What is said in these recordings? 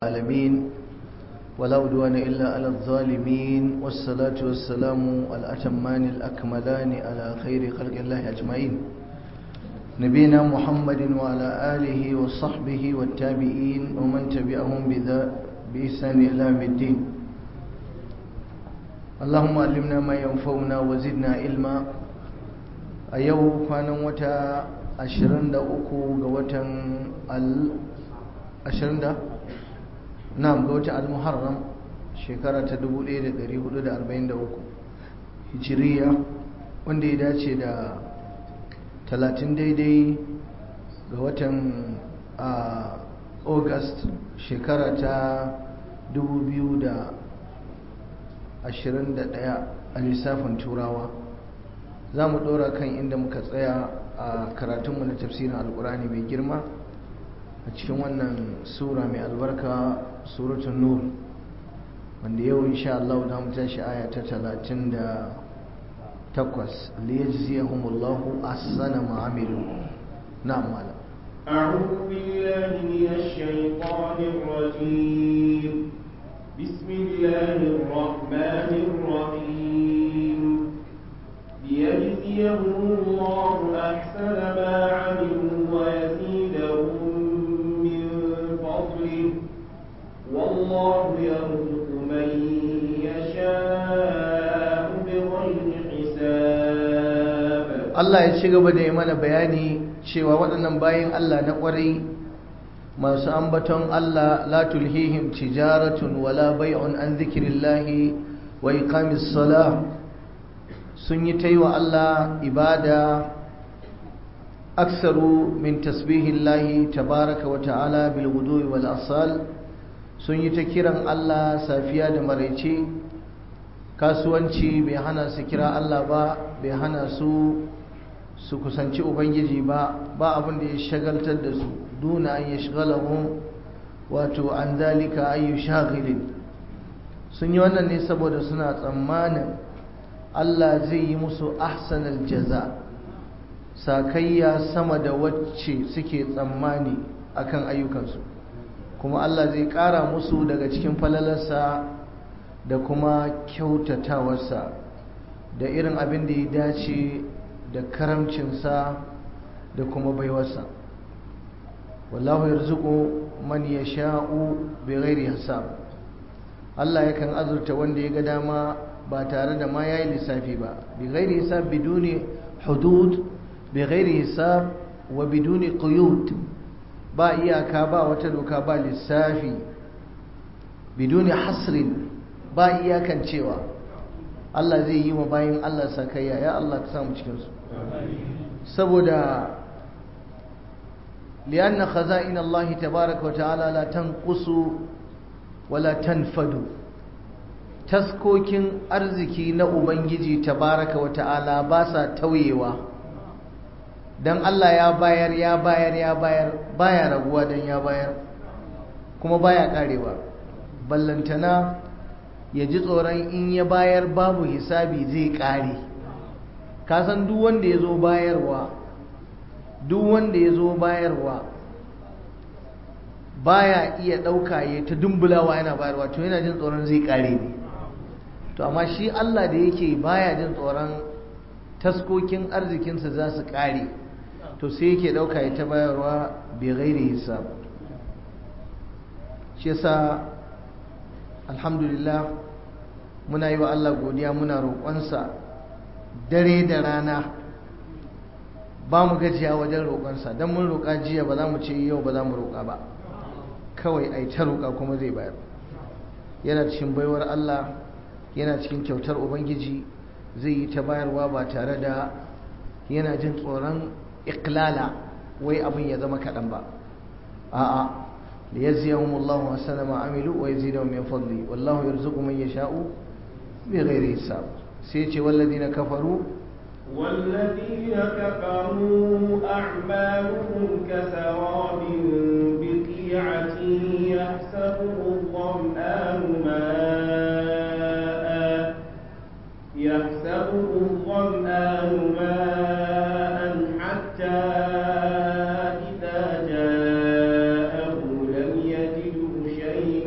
العالمين ولا عدوان إلا على الظالمين والصلاة والسلام الأتمان الأكملان على خير خلق الله أجمعين نبينا محمد وعلى آله وصحبه والتابعين ومن تبعهم بإحسان إلى يوم الدين اللهم علمنا ما ينفعنا وزدنا علما أيوه كان وتا أشرن دا أكو غوتا ال أشرن دا na'am ga wata al-muharram shekara ta 1443 hijiriya wanda ya dace da 30 daidai ga watan august shekara ta 2021 a lissafin turawa za mu ɗora kan inda muka tsaya a karatunmu na tafsirin alkurani mai girma a cikin wannan sura mai albarka suratun nur wanda yau insha Allah da mu tashi aya ta 38 liyajziyahumullahu ahsana ma amilu na'am mala أعوذ بالله من الشيطان الرجيم بسم الله الرحمن الرحيم ليجزيهم الله أحسن ما عملوا ويزيدهم من فضله والله يرزق من يشاء بغير حساب Allah ya ci gaba da yi mana bayani cewa waɗannan bayan Allah na ƙwarai masu ambaton Allah la tulhihim tijaratun wala bai'un an zikirillahi wa iqamis salah sun yi taiwa Allah ibada aksaru min tasbihillahi tabaraka wa ta'ala bil ghudwi wal asal sun yi ta kiran Allah safiya da maraice kasuwanci bai hana su kira Allah ba bai hana su su kusanci ubangiji ba ba abin da ya shagaltar da su duna an yashghalahum wato an zalika ayu shaghilin sun yi wannan ne saboda suna tsammanin Allah zai yi musu ahsanal jaza sakayya sama da wacce suke tsammani akan ayyukansu kuma Allah zai ƙara musu daga cikin falalarsa da kuma kyautatawarsa da irin abin da ya dace da karamcinsa da kuma baiwarsa wallahu yarzuqu man yasha'u bighairi hisab Allah yakan azurta wanda ya ga dama ba tare da ma yayi lissafi ba bighairi hisab biduni hudud bighairi hisab wa biduni quyud ba iyaka ba wata doka ba lissafi biduni hasrin ba iyakan cewa Allah zai yi wa bayan Allah sakayya ya Allah ka samu cikinsu saboda liyanna khaza'in Allah tabaraka wa ta'ala la tanqusu wala tanfadu taskokin arziki na ubangiji tabaraka wa ta'ala ba sa tauyewa dan Allah ya bayar ya bayar ya bayar baya raguwa dan ya bayar kuma baya karewa ballantana ya ji tsoron in ya bayar babu hisabi zai kare kasan duk wanda ya zo bayarwa duk wanda ya zo bayarwa baya iya ɗauka ya ta dumbulawa yana bayarwa to yana jin tsoron zai kare ne to amma shi Allah da yake baya jin tsoron taskokin arzikinsa za su kare to sai yake ɗauka ya ta bayarwa bai gairi hisab shi yasa alhamdulillah muna yi wa Allah godiya muna roƙonsa dare da rana ba mu gajiya wajen roƙonsa don mun roƙa jiya ba za mu ce yau ba za mu roƙa ba kawai ai ta roƙa kuma zai bayar yana cikin baiwar Allah yana cikin kyautar ubangiji zai yi ta bayarwa ba tare da yana jin tsoron iklala wai abin ya zama kaɗan ba a'a ليجزيهم الله أحسن ما عملوا ويزيدهم من فضله والله يرزق من يشاء بغير حساب سيتي والذين كفروا والذين كفروا أعمالهم كسراب بقيعة يحسبه الظمآن ماء يحسبه الظمآن ماء حتى إذا جاءه لم يجده شيئا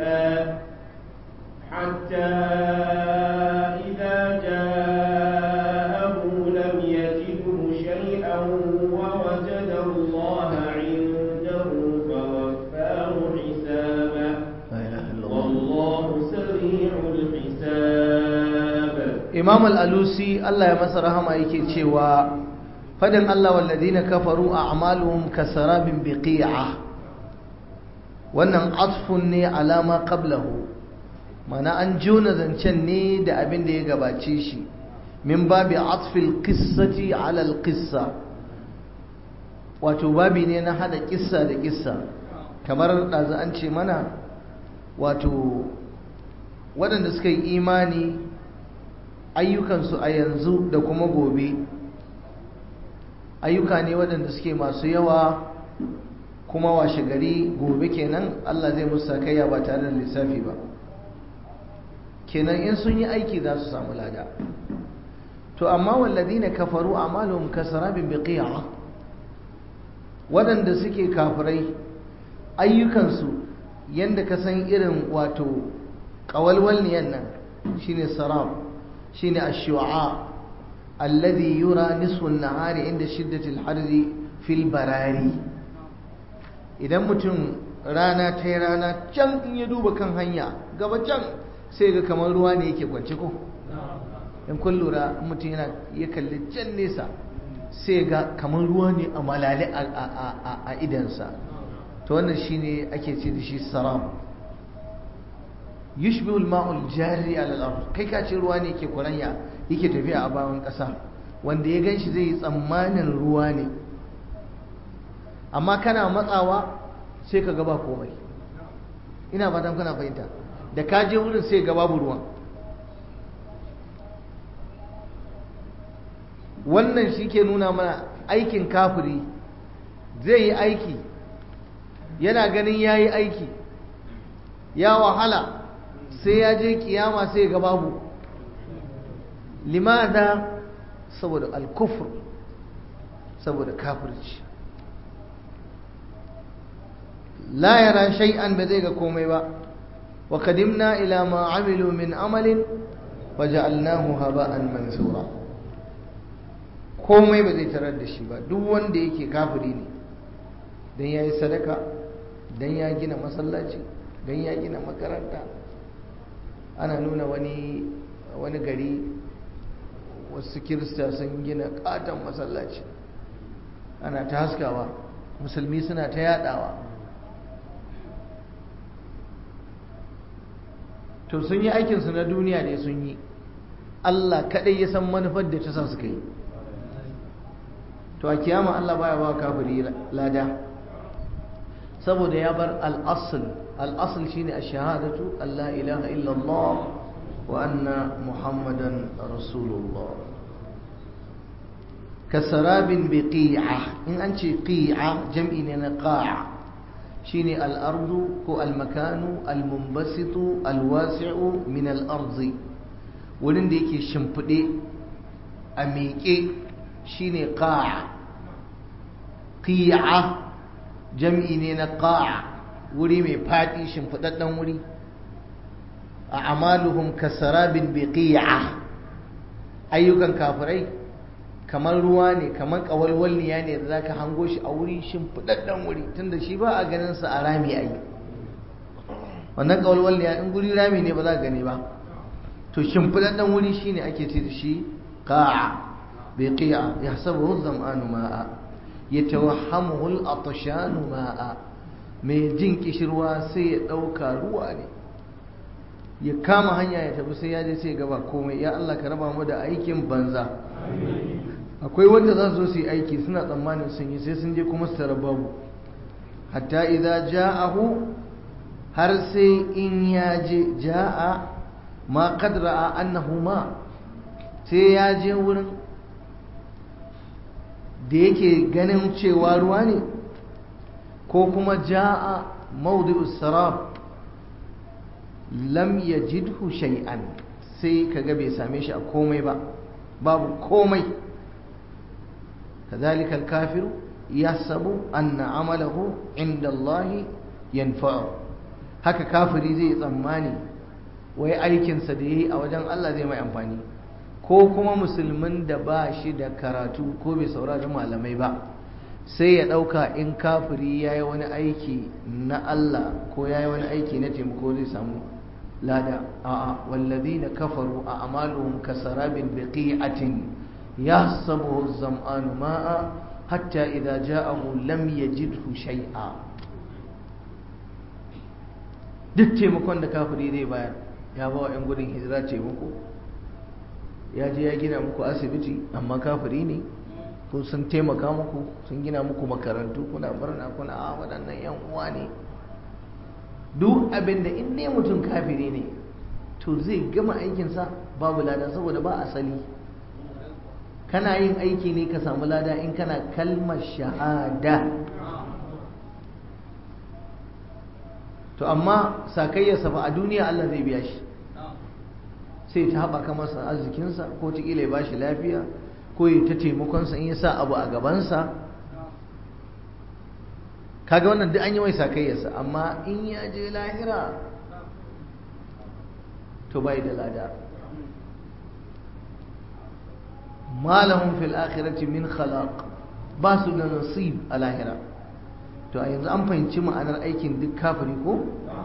imam al-alusi Allah ya masa rahama yake cewa fadin Allah walladina kafaru a'maluhum kasarabin biqi'a wannan atfun ne alama qablahu mana an jona zancen ne da abin da ya gabace shi min babi atfil qissati ala al-qissa wato babi ne na hada kissa da kissa kamar ɗazu an ce mana wato waɗanda suka yi imani ayyukansu a yanzu da kuma gobe ayyuka ne waɗanda suke masu yawa kuma washe gari gobe kenan Allah zai musu sakayya ba tare da lissafi ba kenan in sun yi aiki za su samu lada to amma walladina kafaru a'maluhum kasarabin biqi'a waɗanda suke kafirai ayyukansu yanda ka san irin wato ƙawalwalniyan nan shine sarab shine ash-shu'a alladhi yura nisfu an-nahari inda shiddati al-harri fil barari idan mutum rana ta yi rana can in ya duba kan hanya gaba can sai ga kamar ruwa ne yake kwance ko in kun lura mutum yana ya kalli can nesa sai ga kamar ruwa ne a malale a idansa to wannan shine ake ce da shi saram yushbihu al-ma'ul jari ala al-ard kai ka ce ruwa ne yake kuranya yake tafiya a bayan ƙasa wanda ya ganshi zai yi tsammanin ruwa ne amma kana matsawa sai ka gaba komai ina fatan kana fahimta da ka je wurin sai ga babu ruwan wannan shi ke nuna mana aikin kafiri zai yi aiki yana ganin ya yi aiki ya wahala sai ya je kiyama sai ga babu limada saboda alkufur saboda kafirci la yara shay'an ba zai ga komai ba wa qadimna ila ma amilu min amalin waja'alnahu haba'an mansura komai ba zai tarar da shi ba duk wanda yake kafiri ne dan yayi sadaka dan ya gina masallaci dan ya gina makaranta ana nuna wani wani gari wasu kirista sun gina katon masallaci ana ta haskawa musulmi suna ta yadawa to sun yi aikinsu na duniya ne sun yi Allah kaɗai ya san manufar da ta sa suka yi to a kiyama Allah baya ba kafiri lada saboda ya bar al'asul al'asul shine a shahadatu Allah ilaha illallah wa anna muhammadan rasulullah kasarabin bi qi'a in an ce qi'a jam'i ne na qa'a shine al'ardu ko al-makanu al-mumbasitu al-wasi'u min al-arzi wurin da yake shimfiɗe a miƙe shine qa'a qi'a jam'i ne na qa'a wuri mai faɗi shimfiɗaɗɗen wuri a amaluhum kasarabin bi qi'a ayyukan kafirai kamar ruwa ne kamar ƙawalwalniya ne da za ka hango shi a wuri shimfiɗaɗɗen wuri tunda shi ba a ganin sa a rami a yi wannan ƙawalwalniya in guri rami ne ba za ka gani ba to shimfiɗaɗɗen wuri shi ne ake ce da shi ƙa'a bai ƙi'a ya saba zam'anu ma'a ya tawahhamuhu al-atshanu ma'a mai jin kishirwa sai ya ɗauka ruwa ne ya kama hanya ya tafi sai ya je sai gaba komai ya Allah ka raba mu da aikin banza akwai wanda za su zo su yi aiki suna tsammanin sun yi sai sun je kuma su tara babu hatta idza ja'ahu har sai in ya je ja'a ma qad ra'a annahu ma sai ya je wurin da yake ganin cewa ruwa ne ko kuma ja'a mawdi'us sarab lam yajidhu shay'an sai kaga bai same shi a komai ba babu komai كذلك الكافر يحسب أن عمله عند الله ينفعه haka kafiri zai tsammani wai aikinsa da ya yi a wajen Allah zai mai amfani ko kuma musulmin da ba shi da karatu ko bai saurari malamai ba sai ya ɗauka in kafiri ya yi wani aiki na Allah ko ya yi wani aiki na taimako zai samu lada a'a wallazina kafaru a amaluhum kasarabin biqi'atin yahsabuhu az-zam'anu ma'a hatta idza ja'ahu lam yajidhu shay'a duk taimakon da kafiri zai bayar ya ba wa 'yan gudun hijira taimako ya je ya gina muku asibiti amma kafiri ne ko sun taimaka muku sun gina muku makarantu kuna barna kuna a waɗannan 'yan uwa ne duk abin da in ne mutum kafiri ne to zai gama aikinsa babu lada saboda ba asali kana yin aiki ne ka samu lada in kana kalmar shahada to amma sakayyarsa ba a duniya Allah zai biya shi sai ta haɓaka masa arzikinsa ko ta ya ba shi lafiya ko ya ta taimakonsa in ya sa abu a gabansa kaga wannan duk an yi mai sakayyarsa amma in ya je lahira to bai da lada malahum fil akhirati min khalaq ba su da nasib a lahira to a yanzu an fahimci ma'anar aikin duk kafiri ko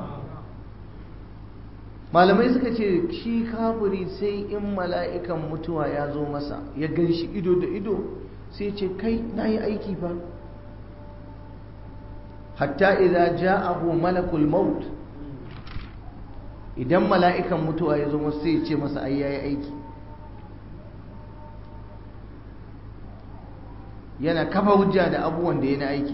malamai suka ce shi kafiri sai in mala'ikan mutuwa ya zo masa ya gan shi ido da ido sai ce kai na yi aiki ba hatta idan ja'ahu malakul maut idan mala'ikan mutuwa ya zo masa sai ce masa ai yayi aiki yana kafa hujja da abubuwan da ya na aiki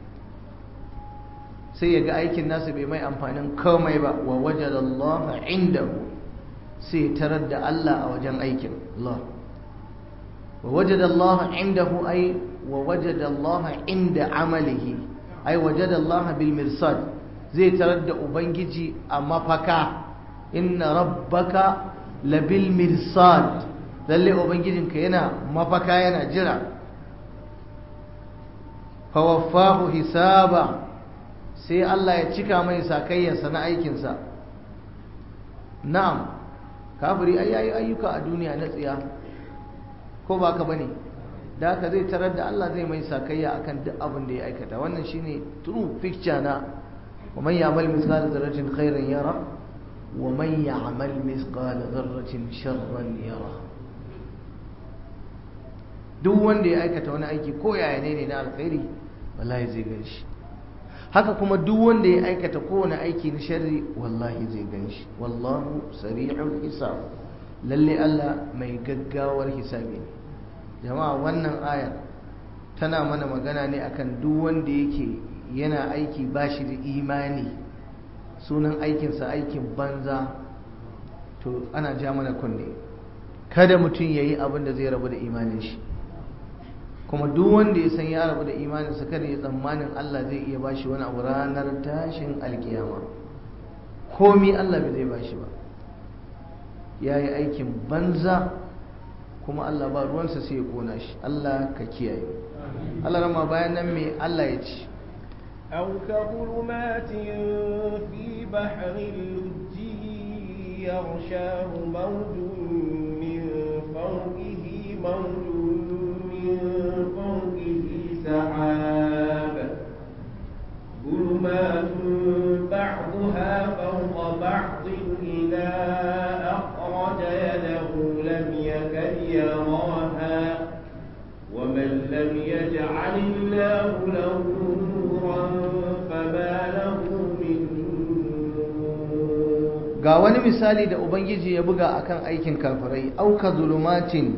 sai ya ga aikin nasa bai mai amfanin komai ba wa wajen Allah indahu sai tarar da Allah a wajen aikin Allah wa wajen Allah indahu ai wa wajen Allah inda amalihi ai wajen Allah bil mirsad zai tarar da ubangiji a mafaka inna rabbaka labil mirsad lalle ubangijinka yana mafaka yana jira fawaffahu hisaba sai Allah ya cika mai sakayyarsa na aikinsa na'am kafiri ai yayi ayyuka a duniya na tsiya ko ba ka bane da haka zai tarar da Allah zai mai sakayya akan duk abin da ya aikata wannan shine true picture na wa man ya'mal mithqala dharratin khairan yara wa man ya'mal mithqala dharratin sharran yara duk wanda ya aikata wani aiki ko yaya ne ne na alkhairi wallahi zai gan shi haka kuma duk wanda ya aikata kowane aiki na sharri wallahi zai gan shi wallahu sari'ul hisab lalle Allah mai gaggawar hisabi ne jama'a wannan ayar tana mana magana ne akan duk wanda yake yana aiki bashi da imani sunan aikinsa aikin banza to ana ja mana kunne kada mutum ya yi abin da zai rabu da imanin shi kuma duk wanda ya san ya rabu da imaninsa kada ya tsammanin Allah zai iya bashi wani abu ranar tashin alkiyama komi Allah bai zai bashi ba ya yi aikin banza kuma Allah ba ruwansa sai ya kona shi Allah ka kiyaye Allah rama bayan nan me Allah ya ci أو كظلمات في بحر اللجي يغشاه موج من فوقه موج من فوقه سحاب ظلمات بعضها فوق بعض إذا أخرج يده لم يكد يراها ومن لم يجعل الله له نورا فما له من نور ga wani misali da ubangiji ya buga akan aikin kafirai auka zulumatin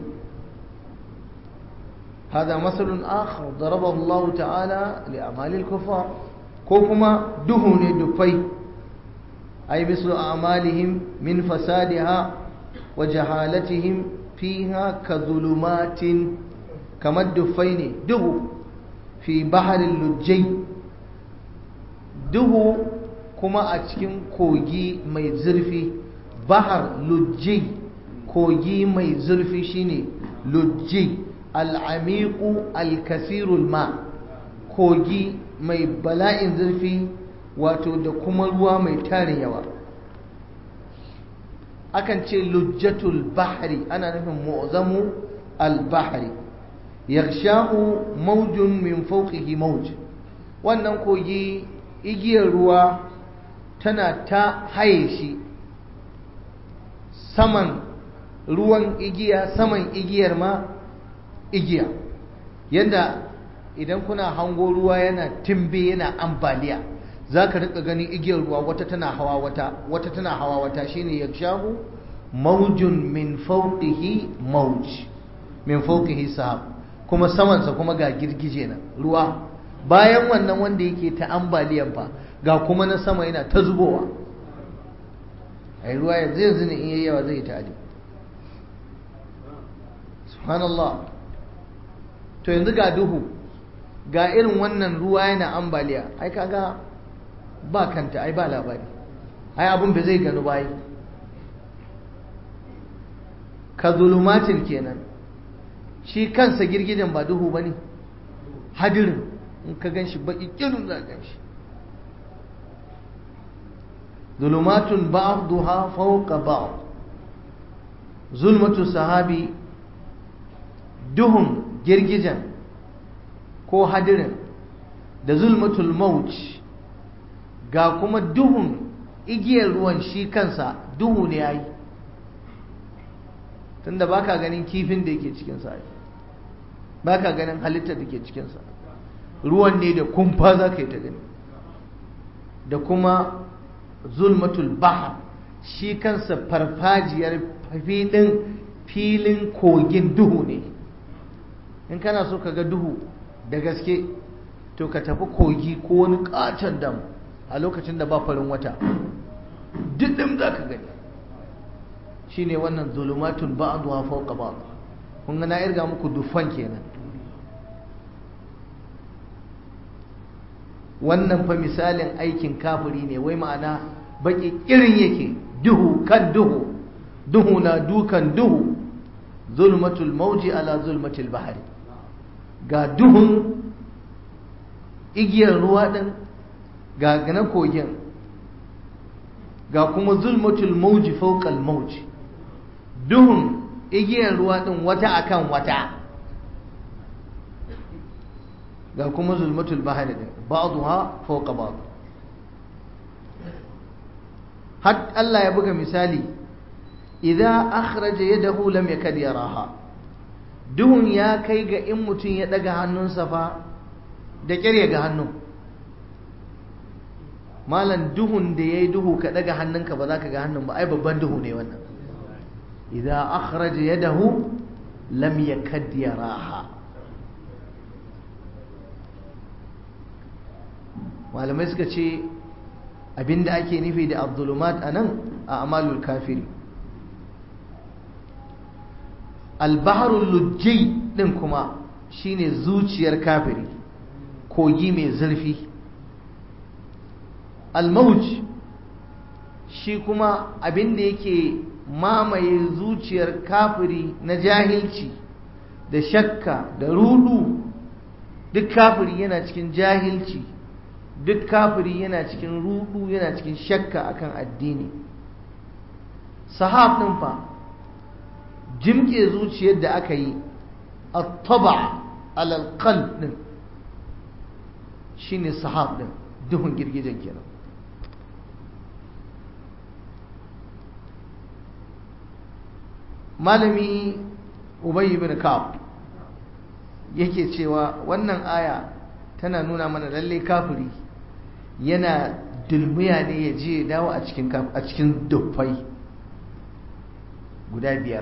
هذا مثل آخر ضربه الله تعالى لأعمال الكفار كوكما دهن دفي أي مثل أعمالهم من فسادها وجهالتهم فيها كظلمات كما الدفين ده في بحر اللجي ده كما أتكن كوجي مي زرفي بحر لجي كوجي مي زرفي شيني لجي al'amiku alkasirul ma kogi mai bala'in zurfi wato da kuma ruwa mai tarin yawa akan ce lujjatul bahri ana nufin mu'zamu al-bahri yaghshahu mawjun min fawqihi mawj wannan kogi igiyar ruwa tana ta haye shi saman ruwan igiya saman igiyar ma igiya yadda idan kuna hango ruwa yana timbe yana ambaliya za ka rika ganin igiyar ruwa wata tana hawa wata wata tana hawa wata shine ya shahu maujun min fauqihi mauj min fauqihi sahab kuma samansa kuma ga girgije na ruwa bayan wannan wanda yake ta ambaliyan fa ga kuma na sama yana ta zubowa ai ruwa yanzu yanzu ne in yayi yawa zai ta'adi subhanallah to yanzu ga duhu ga irin wannan ruwa yana ambaliya ai kaga ba kanta ai ba labari ai abun bai zai gano bai ka zulumatin kenan shi kansa girgijen ba duhu bane hadirin in ka ganshi baki kirin za ka ganshi zulumatun ba'daha fawqa ba'd zulmatu sahabi duhun girgijen ko hadirin da zulmatul mauj ga kuma duhun igiyar ruwan shi kansa duhu ne yayi tunda baka ganin kifin da yake cikin sa baka ganin halittar da ke cikin sa ruwan ne da kumfa za ka yi ta gani da kuma zulmatul bahar shi kansa farfajiyar filin filin kogin duhu ne in kana so ka ga duhu da gaske to ka tafi kogi ko wani katon dam a lokacin da ba farin wata diddim za ka gani shi ne wannan zulumatun ba'aduwa fauka ba kun ga na irga muku dufan kenan wannan fa misalin aikin kafiri ne wai ma'ana baki irin yake duhu kan duhu duhu na dukan duhu zulmatul mauji ala zulmatul bahari ga duhun igiyar ruwa ɗin ga na kogin ga kuma zulmatul mauji fawqal mauji duhun igiyar ruwa ɗin wata akan wata ga kuma zulmatul bahari ɗin ba'dha fawqa ba'd har Allah ya buga misali idza akhraja yadahu lam yakad yaraha duhun ya kai ga in mutum ya daga hannunsa fa da ƙyar ga hannun malam duhun da ya yi duhu ka daga hannunka ba za ka ga hannun ba ai babban duhu ne wannan idan akhraja yadahu lam yakad yaraha malamai suka ce abinda ake nufi da abdulumat anan a amalul kafiri albaharul lujjai din kuma shine zuciyar kafiri kogi mai zurfi almauj shi kuma abinda yake mamaye zuciyar kafiri na jahilci da shakka da rudu duk kafiri yana cikin jahilci duk kafiri yana cikin rudu yana cikin shakka akan addini sahab din fa jimke zuciyar da aka yi a taba alalƙal ɗin shi ne sahab ɗin duhun girgijen kenan malami ubayi bin ka'ab yake cewa wannan aya tana nuna mana lalle kafiri yana dulmiya ne ya je dawo a cikin dufai guda biyar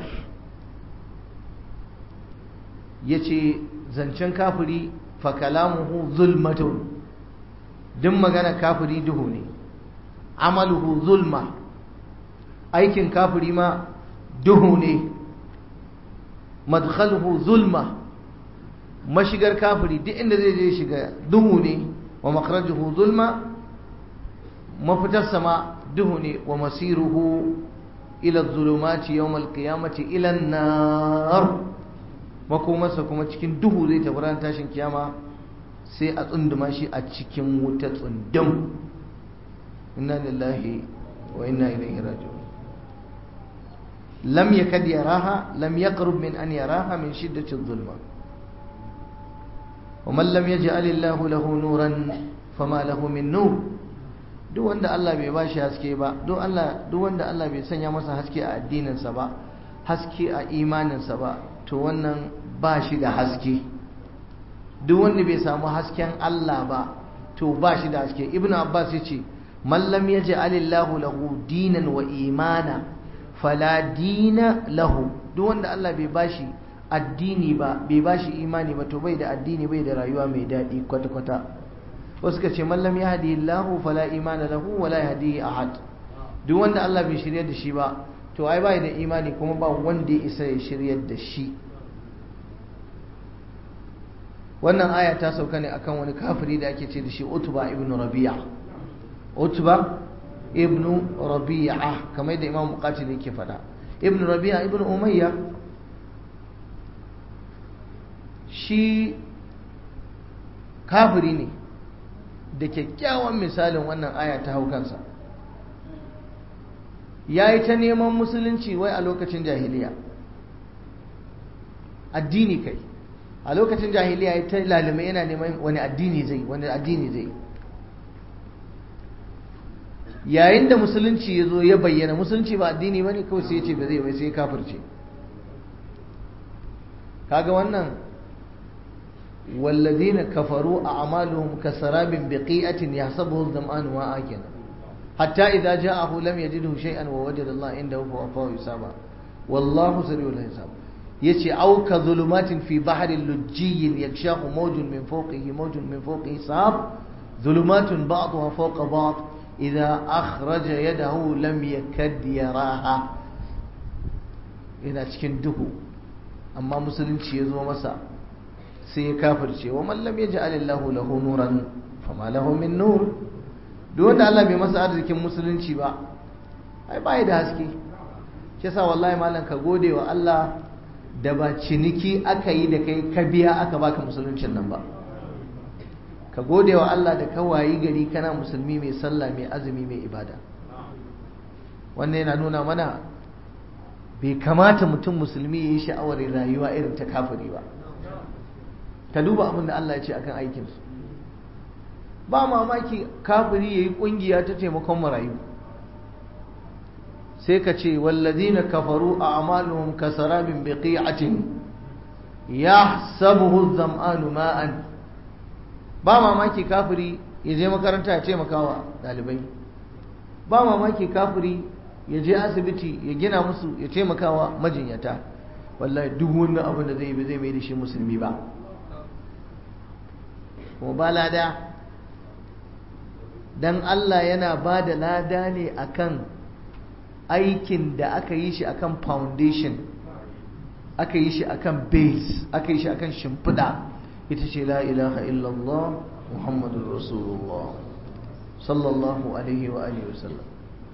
ya ce zancen kafiri fakalamuhu zulmatun duk magana kafiri duhu ne amaluhu zulma aikin kafiri ma duhu ne madkhaluhu zulma mashigar kafiri duk inda zai je shiga duhu ne wa makhrajuhu zulma mafitarsa ma duhu ne wa masiruhu ila zulumati yawmal qiyamati ila an-nar makomarsa kuma cikin duhu zai tafi ran tashin kiyama sai a tsunduma shi a cikin wuta tsundum inna lillahi wa inna ilaihi raji'un lam yakad yaraha lam yaqrub min an yaraha min shiddati adh-dhulma ومن لم يجعل الله له نورا فما له من نور duk wanda Allah bai ba shi haske ba duk Allah duk wanda Allah bai sanya masa haske a addininsa ba haske a imaninsa ba to wannan ba shi da haske duk wanda bai samu hasken Allah ba to ba shi da haske ibn abbas ya ce mallam ya alillahu lahu dinan wa imana fala dina lahu duk wanda Allah bai bashi addini ba bai bashi imani ba to bai da addini bai da rayuwa mai daɗi kwata-kwata wasu ka ce mallam ya hadi lahu fala imana lahu wala yahdi ahad duk wanda Allah bai shirya da shi ba to ai bai da imani kuma ba wanda ya isa ya shiryar da shi wannan aya ta sauka ne akan wani kafiri da ake ce da shi utba ibn rabi'a utba ibn rabi'a kamar yadda imam muqatil yake faɗa ibn rabi'a ibn umayya shi kafiri ne da kyakkyawan misalin wannan aya ta hau kansa ya yi ta neman musulunci wai a lokacin jahiliya addini kai a lokacin jahiliya ya ta lalima yana neman wani addini zai wani addini zai yayin da musulunci ya zo ya bayyana musulunci ba addini ba ne kawai sai ya ce ba zai bai sai kafirce kaga wannan والذين كفروا أعمالهم كسراب بقيئة يحسبه الظمآن ماء كنا حتى إذا جاءه لم يجده شيئا ووجد الله عنده فوفاه حسابا والله سريع الحساب يشي أو كظلمات في بحر لجي يغشاه موج من فوقه موج من فوقه سحاب ظلمات بعضها فوق بعض إذا أخرج يده لم يكد يراها إلى cikin duhu amma musulunci ya zo masa sai ya kafirce wa mallam ya ji alillahu lahu nuran fama lahu min nur duk wanda Allah bai masa arzikin musulunci ba ai bai da haske shi yasa wallahi malam ka gode wa Allah da ba ciniki aka yi da kai ka biya aka baka musuluncin nan ba ka gode wa Allah da ka wayi gari kana musulmi mai sallah mai azumi mai ibada wannan yana nuna mana bai kamata mutum musulmi ya yi sha'awar rayuwa irin ta kafiri ba ka duba abin da Allah ya ce akan aikinsu ba mamaki kafiri ya yi ƙungiya ta taimakon marayu sai ka ce wallazina kafaru a amaluhum kasarabin biqi'atin yahsabuhu zam'anu ma'an ba mamaki kafiri ya je makaranta ya taimaka wa ɗalibai ba mamaki kafiri ya je asibiti ya gina musu ya taimaka wa majinyata wallahi duk wannan abin da zai yi zai mai da shi musulmi ba kuma ba lada dan Allah yana ba da lada ne akan aikin da aka yi shi akan foundation aka yi shi akan base aka yi shi akan shimfiɗa ita ce la ilaha illallah muhammadun rasulullah sallallahu alaihi wa alihi wasallam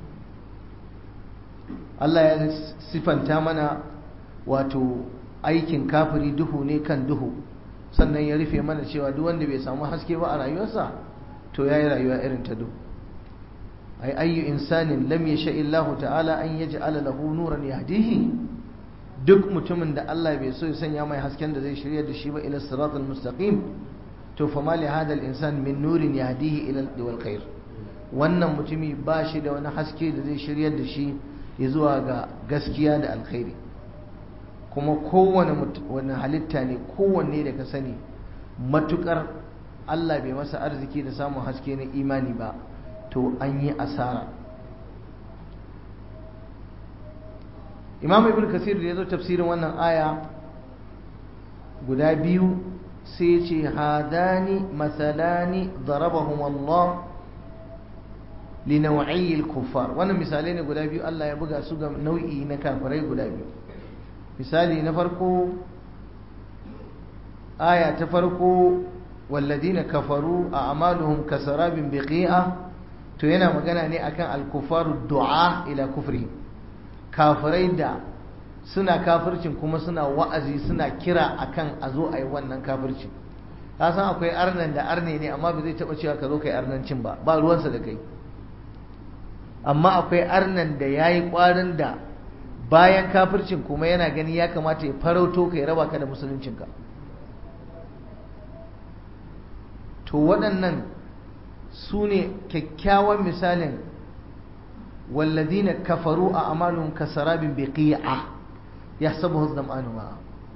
Allah ya sifanta mana wato aikin kafiri duhu ne kan duhu sannan ya rufe mana cewa duk wanda bai samu haske ba a rayuwarsa to yayi rayuwa irin ta duhu ay ayyu insanin lam yasha illahu ta'ala an yaj'ala lahu nuran yahdihi duk mutumin da Allah bai so ya sanya mai hasken da zai shirya da shi ba ila siratal mustaqim to fa ma li hadha al-insan min nurin yahdihi ila al khair wannan mutumi ba shi da wani haske da zai shirya da shi ya zuwa ga gaskiya da alkhairi kuma kowane wani halitta ne kowanne da ka sani matukar Allah bai masa arziki da samun haske na imani ba to an yi asara imam ibn kasir da ya zo tafsirin wannan aya guda biyu sai ce hadani masalani darabahum Allah li nau'i al-kuffar wannan misalai ne guda biyu Allah ya buga su ga nau'i na kafirai guda biyu misali na farko aya ta farko walladina kafaru a amaluhum kasarabin biqi'a to yana magana ne akan al-kufaru du'a ila kufrihim kafirai da suna kafircin kuma suna wa'azi suna kira akan a zo a yi wannan kafirci ka san akwai arnan da arne ne amma ba zai taba cewa ka zo kai arnancin ba ba ruwansa da kai amma akwai arnan da yayi kwarin da bayan kafircin kuma yana gani ya kamata ya farauto ka ya raba ka da musuluncinka to waɗannan su ne kyakkyawan misalin walladina kafaru a amalun kasarabin biqi'a ya sabu zam'anu ma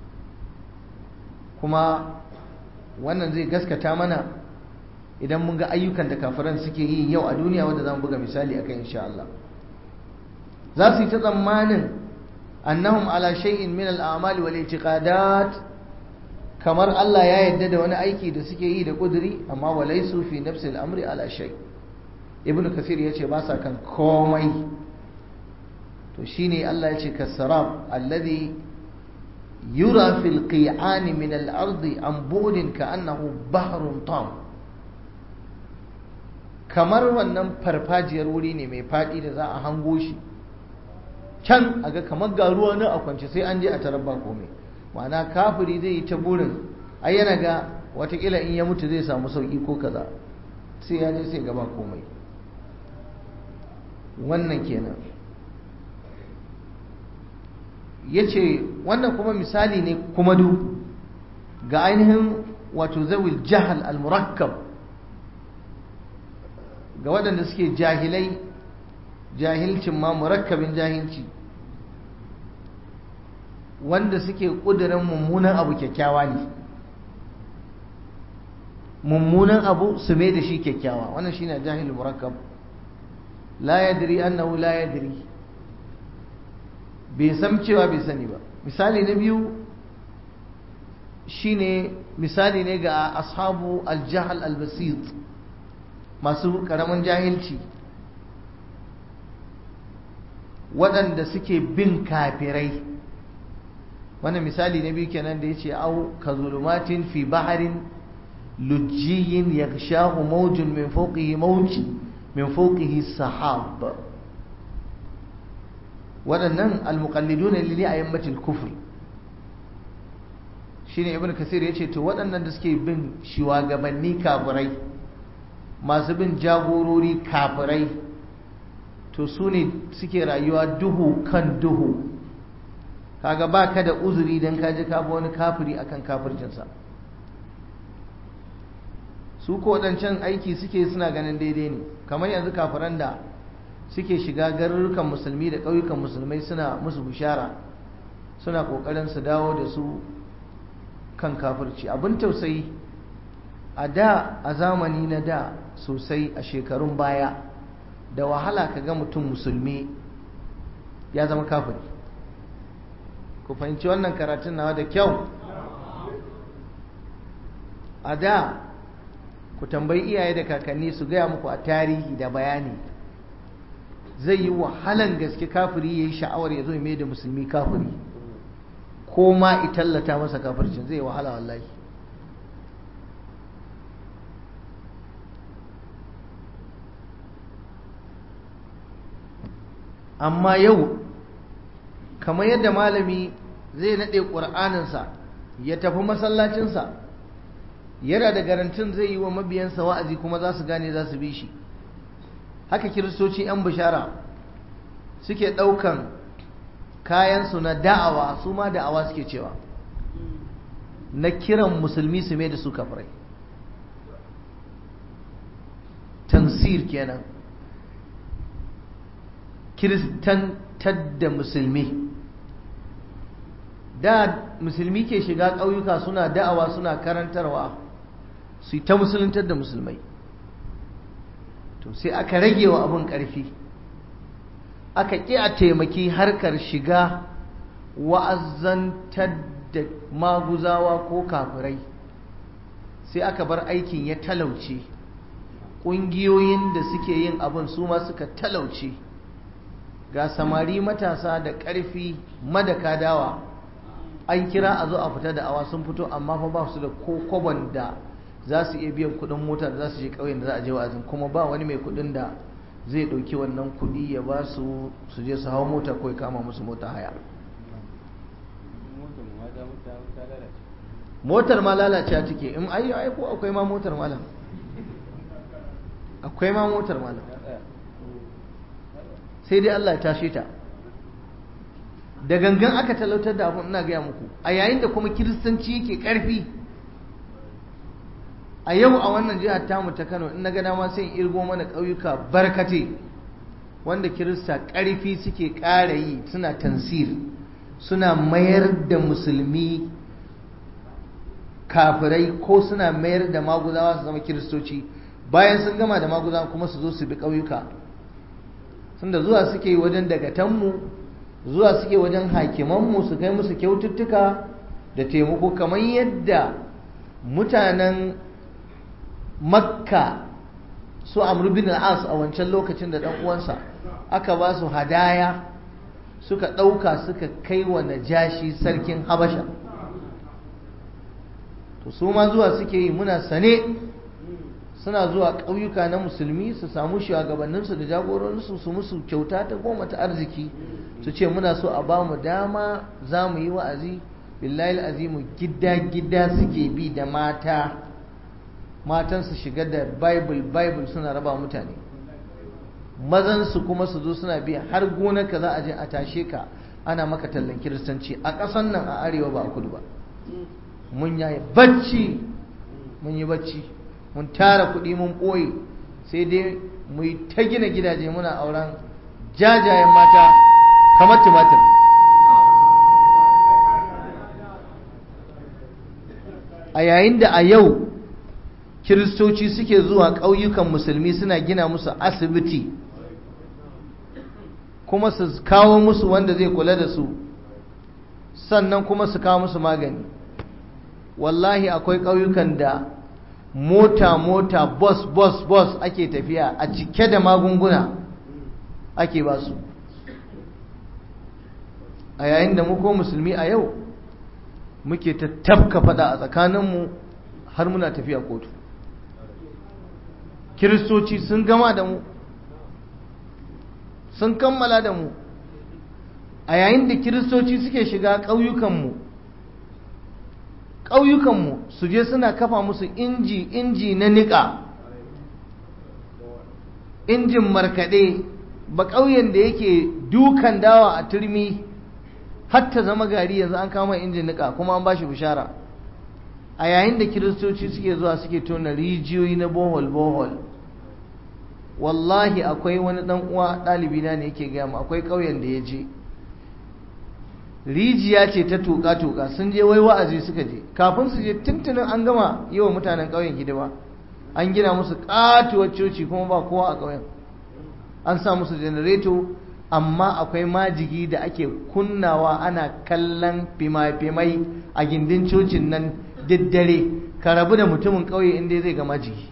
kuma wannan zai gaskata mana idan mun ga ayyukan da kafiran suke yi yau a duniya wanda za mu buga misali a kan insha Allah za su yi ta tsammanin annahum ala shay'in min al'amali wal i'tiqadat kamar Allah ya yarda da wani aiki da suke yi da kuduri amma walaisu fi nafsi al'amri ala shay ibnu kasir yace ba sa kan komai to shine Allah yace kasarab alladhi yura fil qi'ani min al-ardi an bu'din ka'annahu bahrun tam kamar wannan farfajiyar wuri ne mai faɗi da za a hango shi can a ga kamar ga ruwa na a kwance sai an je a tarar ba komai ma'ana kafiri zai yi ta burin ai yana ga watakila in ya mutu zai samu sauki ko kaza sai ya je sai gaba komai wannan kenan ya ce wannan kuma misali ne kuma du ga ainihin wato zawil jahal al-murakkab ga waɗanda suke jahilai jahilcin ma murakkabin jahilci wanda suke ƙudurin mummunan abu kyakkyawa ne mummunan abu su mai da shi kyakkyawa wannan shi ne jahil murakkab la yadri annahu la yadri bai san cewa bai sani ba misali na biyu shine misali ne ga ashabu aljahal albasit masu karamin jahilci waɗanda suke bin kafirai wannan misali na biyu kenan da ya ce au ka zulumatin fi baharin lujjiyin ya shahu maujin min fauƙihi mauji min fauƙihi sahab waɗannan almuƙallidu ne lili a yammacin kufur shi ne ibn kasir ya ce to waɗannan da suke bin shugabanni kafirai masu bin jagorori kafirai to su ne suke rayuwa duhu kan duhu kaga ba ka da uzuri don kaji kafa wani kafiri akan kafircinsa su ko waɗancan aiki suke suna ganin daidai ne kamar yanzu kafiran da suke shiga garurukan musulmi da ƙauyukan musulmai suna musu bishara suna ƙoƙarin su dawo da su kan kafirci abin tausayi a da a zamani na da sosai a shekarun baya da wahala ka ga mutum musulmi ya zama kafiri ku fahimci wannan karatun nawa da kyau a da ku tambayi iyaye da kakanni su gaya muku a tarihi da bayani zai yi wahalan gaske kafiri ya yi sha'awar ya zo mai da musulmi kafiri ko ma itallata masa kafircin zai wahala wallahi amma yau kamar yadda malami zai naɗe ƙur'aninsa ya tafi masallacinsa yana da garantin zai yi wa mabiyansa wa'azi kuma za su gane za su bi shi haka kiristoci 'yan bishara suke ɗaukan kayansu na da'awa su ma da'awa suke cewa na kiran musulmi su mai da su kafirai tansir kenan kiristantar da musulmi da musulmi ke shiga ƙauyuka suna da'awa suna karantarwa su yi ta musuluntar da musulmai to sai aka rage wa abin ƙarfi aka ƙi a taimaki harkar shiga wa'azantar da maguzawa ko kafirai sai aka bar aikin ya talauce ƙungiyoyin da suke yin abin su ma suka talauce ga samari matasa da ƙarfi madaka dawa an kira a zo a fita da awa sun fito amma fa ba su da ko kwabon da za su iya biyan kuɗin mota da za su je ƙauyen da za a je wa'azin kuma ba wani mai kuɗin da zai ɗauki wannan kuɗi ya ba su su je su hau mota ko ya kama musu mota haya motar ma lalacewa take in ayyo ai ko akwai ma motar malam akwai ma motar malam sai dai Allah ya tashe ta da gangan aka talautar da abun ina gaya muku a yayin da kuma kiristanci yake ƙarfi a yau a wannan jihar tamu ta kano in na ga dama sai in irgo mana ƙauyuka barkate wanda kirista ƙarfi suke ƙara yi suna tansir suna mayar da musulmi kafirai ko suna mayar da maguzawa su zama kiristoci bayan sun gama da maguzawa kuma su zo su bi ƙauyuka tunda zuwa suke yi wajen dagatanmu zuwa suke wajen hakimanmu su kai musu kyaututtuka da taimako kamar yadda mutanen makka su amru bin al'as a wancan lokacin da ɗan uwansa aka ba su hadaya suka ɗauka suka kai wa najashi sarkin habasha to su ma zuwa suke yi muna sane suna zuwa ƙauyuka na musulmi su samu shugabanninsu da jagororinsu su musu kyauta ta goma ta arziki su ce muna so a ba mu dama za mu yi wa'azi billahi azimu gida-gida suke bi da mata matan su shiga da bible bible suna raba mutane mazan su kuma su zo suna bi har gonarka za a je a tashe ka ana maka tallan kiristanci a ƙasan nan a arewa ba a kudu ba mun yi bacci mun yi bacci mun tara kuɗi mun ɓoye sai dai mu yi ta gina gidaje muna auren jajayen mata kamar tumatir a yayin da a yau kiristoci suke zuwa ƙauyukan musulmi suna gina musu asibiti kuma su kawo musu wanda zai kula da su sannan kuma su kawo musu magani wallahi akwai ƙauyukan da mota-mota bus-bus-bus ake tafiya a cike da magunguna ake ba su a yayin da muko musulmi a yau muke ta tafka fada a tsakaninmu har muna tafiya kotu kiristoci sun gama da mu sun kammala da mu a yayin da kiristoci suke shiga ƙauyukanmu ƙauyukanmu su je suna kafa musu inji inji na niƙa injin markaɗe ba ƙauyen da yake dukan dawa a turmi hatta zama gari yanzu an kama injin niƙa kuma an ba shi bishara a yayin da kiristoci suke zuwa suke tona rijiyoyi na bohol bohol wallahi akwai wani dan uwa ɗalibi na ne yake gaya mu akwai ƙauyen da ya je rijiya ce ta tuka tuka sun je wai wa'azi suka je kafin su je tuntunin an gama yi wa mutanen ƙauyen hidima an gina musu ƙatuwar coci kuma ba kowa a ƙauyen an sa musu janareto amma akwai majigi da ake kunnawa ana kallon fima-fimai a gindin cocin nan daddare ka rabu da mutumin ƙauye inda zai ga majigi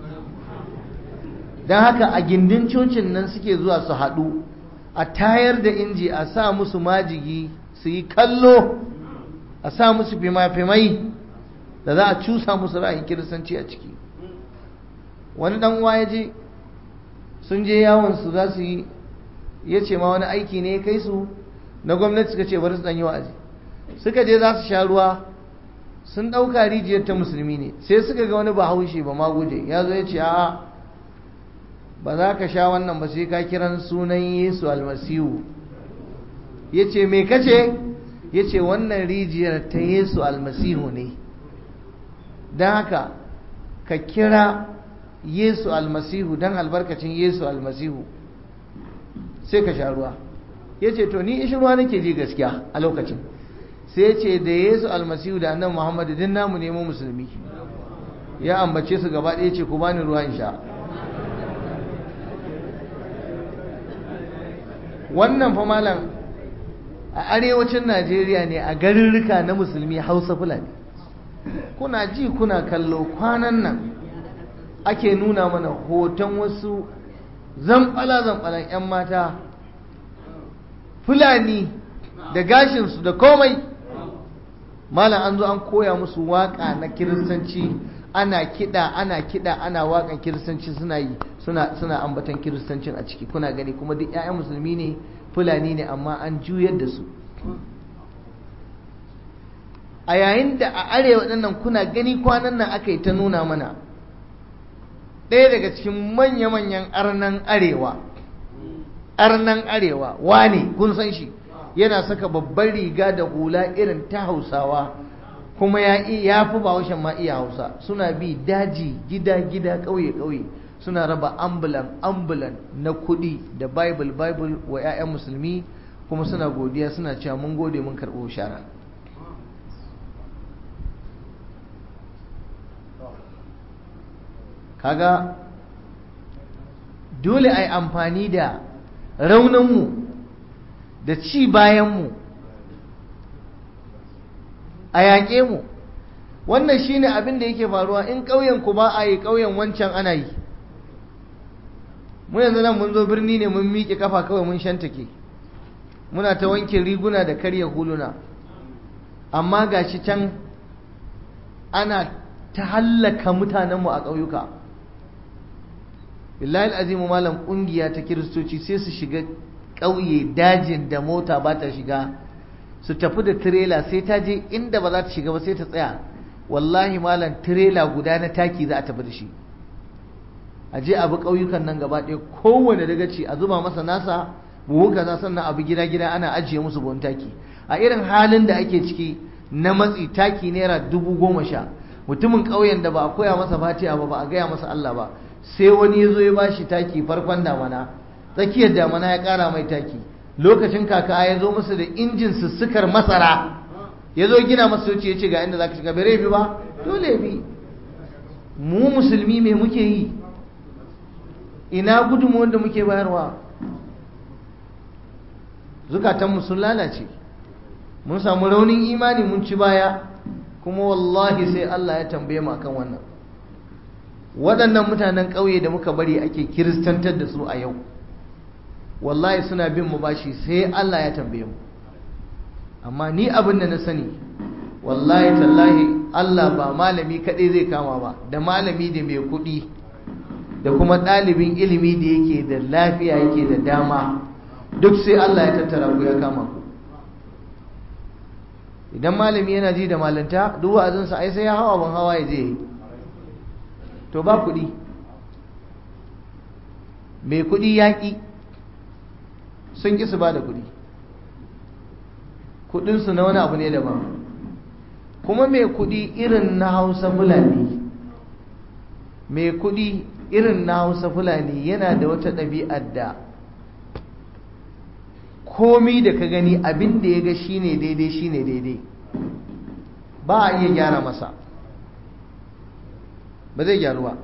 don haka a gindin cocin nan suke zuwa su haɗu a tayar da inji a sa musu majigi su yi kallo a sa musu fima-fimai da za a cusa musu ra'ayin kiristanci a ciki wani ɗan ya je sun je yawon su za su yi ya ce ma wani aiki ne ya kai su na gwamnati suka ce bari su ɗan yi wa'azi suka je za su sha ruwa sun ɗauka rijiyar ta musulmi ne sai suka ga wani bahaushe ba ma guje ya zo ya ce a'a ba za ka sha wannan ba sai ka kiran sunan yesu almasihu ya ce me kace ya ce wannan rijiyar ta yesu almasihu ne don haka ka kira yesu almasihu don albarkacin yesu almasihu sai ka sha ruwa ya ce to ni ishi ruwa nake ji gaskiya a lokacin sai ya ce da yesu almasihu da annan muhammadu din namu nemo musulmi ya ambace su gaba ɗaya ce ku bani ruwa in sha wannan fa malam a arewacin najeriya ne a garurruka na musulmi hausa fulani kuna ji kuna kallo kwanan nan ake nuna mana hoton wasu zamɓala-zamɓalan 'yan mata fulani da gashinsu da komai malam an zo an koya musu waƙa na kiristanci ana kiɗa ana kiɗa ana waƙan kiristanci suna yi suna suna ambatan kiristancin a ciki kuna gani kuma duk 'ya'yan musulmi ne fulani ne amma an juyar da su a yayin da a arewa ɗinnan kuna gani kwanan nan aka yi ta nuna mana ɗaya daga cikin manya-manyan arnan arewa arnan arewa wane kun san shi yana saka babban riga da hula irin ta hausawa kuma ya ya fi bahaushen ma iya hausa suna bi daji gida gida ƙauye ƙauye suna raba ambulan ambulan na kuɗi da bible bible wa 'ya'yan musulmi kuma suna godiya suna cewa mun gode mun karɓo shara kaga dole a yi amfani da rauninmu da ci bayanmu a yaƙe mu wannan shine abin da yake faruwa in ƙauyen ku ba a yi ƙauyen wancan ana yi mu yanzu nan mun zo birni ne mun miƙe kafa kawai mun shantake muna ta wanke riguna da karya huluna amma gashi can ana ta hallaka mutanenmu a ƙauyuka billahi azimu malam ƙungiya ta kiristoci sai su shiga ƙauye dajin da mota ba ta shiga su tafi da tirela sai ta je inda ba za ta shiga ba sai ta tsaya wallahi malam tirela guda na taki za a tafi da shi a je abu ƙauyukan nan gaba ɗaya kowane dagaci a zuba masa nasa buhu kaza sannan abu gida gida ana ajiye musu buhun taki a irin halin da ake ciki na matsi taki naira dubu goma sha mutumin ƙauyen da ba a koya masa fatiha ba ba a gaya masa Allah ba sai wani ya zo ya bashi taki farkon damana tsakiyar damana ya ƙara mai taki lokacin kaka ya zo masa da injin sussukar masara ya zo gina masa wuce ya ce ga inda za ka shiga bere bi ba dole bi mu musulmi me muke yi ina gudunmu wanda muke bayarwa zukatanmu sun lalace mun samu raunin imani mun ci baya kuma wallahi sai Allah ya tambaye mu akan wannan waɗannan mutanen ƙauye da muka bari ake kiristantar da su a yau wallahi suna bin mu bashi sai Allah ya tambaye mu amma ni abin da na sani wallahi tallahi Allah ba malami kaɗai zai kama ba da malami da mai kuɗi da kuma ɗalibin ilimi da yake da lafiya yake da dama duk sai Allah ya tattara ku ya kama ku idan malami yana ji da malanta duk wa'azinsa ai sai ya hawa ban hawa ya je to ba kuɗi mai kuɗi yaƙi sun ƙi su ba da kuɗi kuɗinsu na wani abu ne daban kuma mai kuɗi irin na hausa fulani mai kuɗi irin na hausa fulani yana da wata ɗabi'ar da komi da ka gani abin da ya ga shine daidai shine daidai ba a iya gyara masa ba zai gyaru ba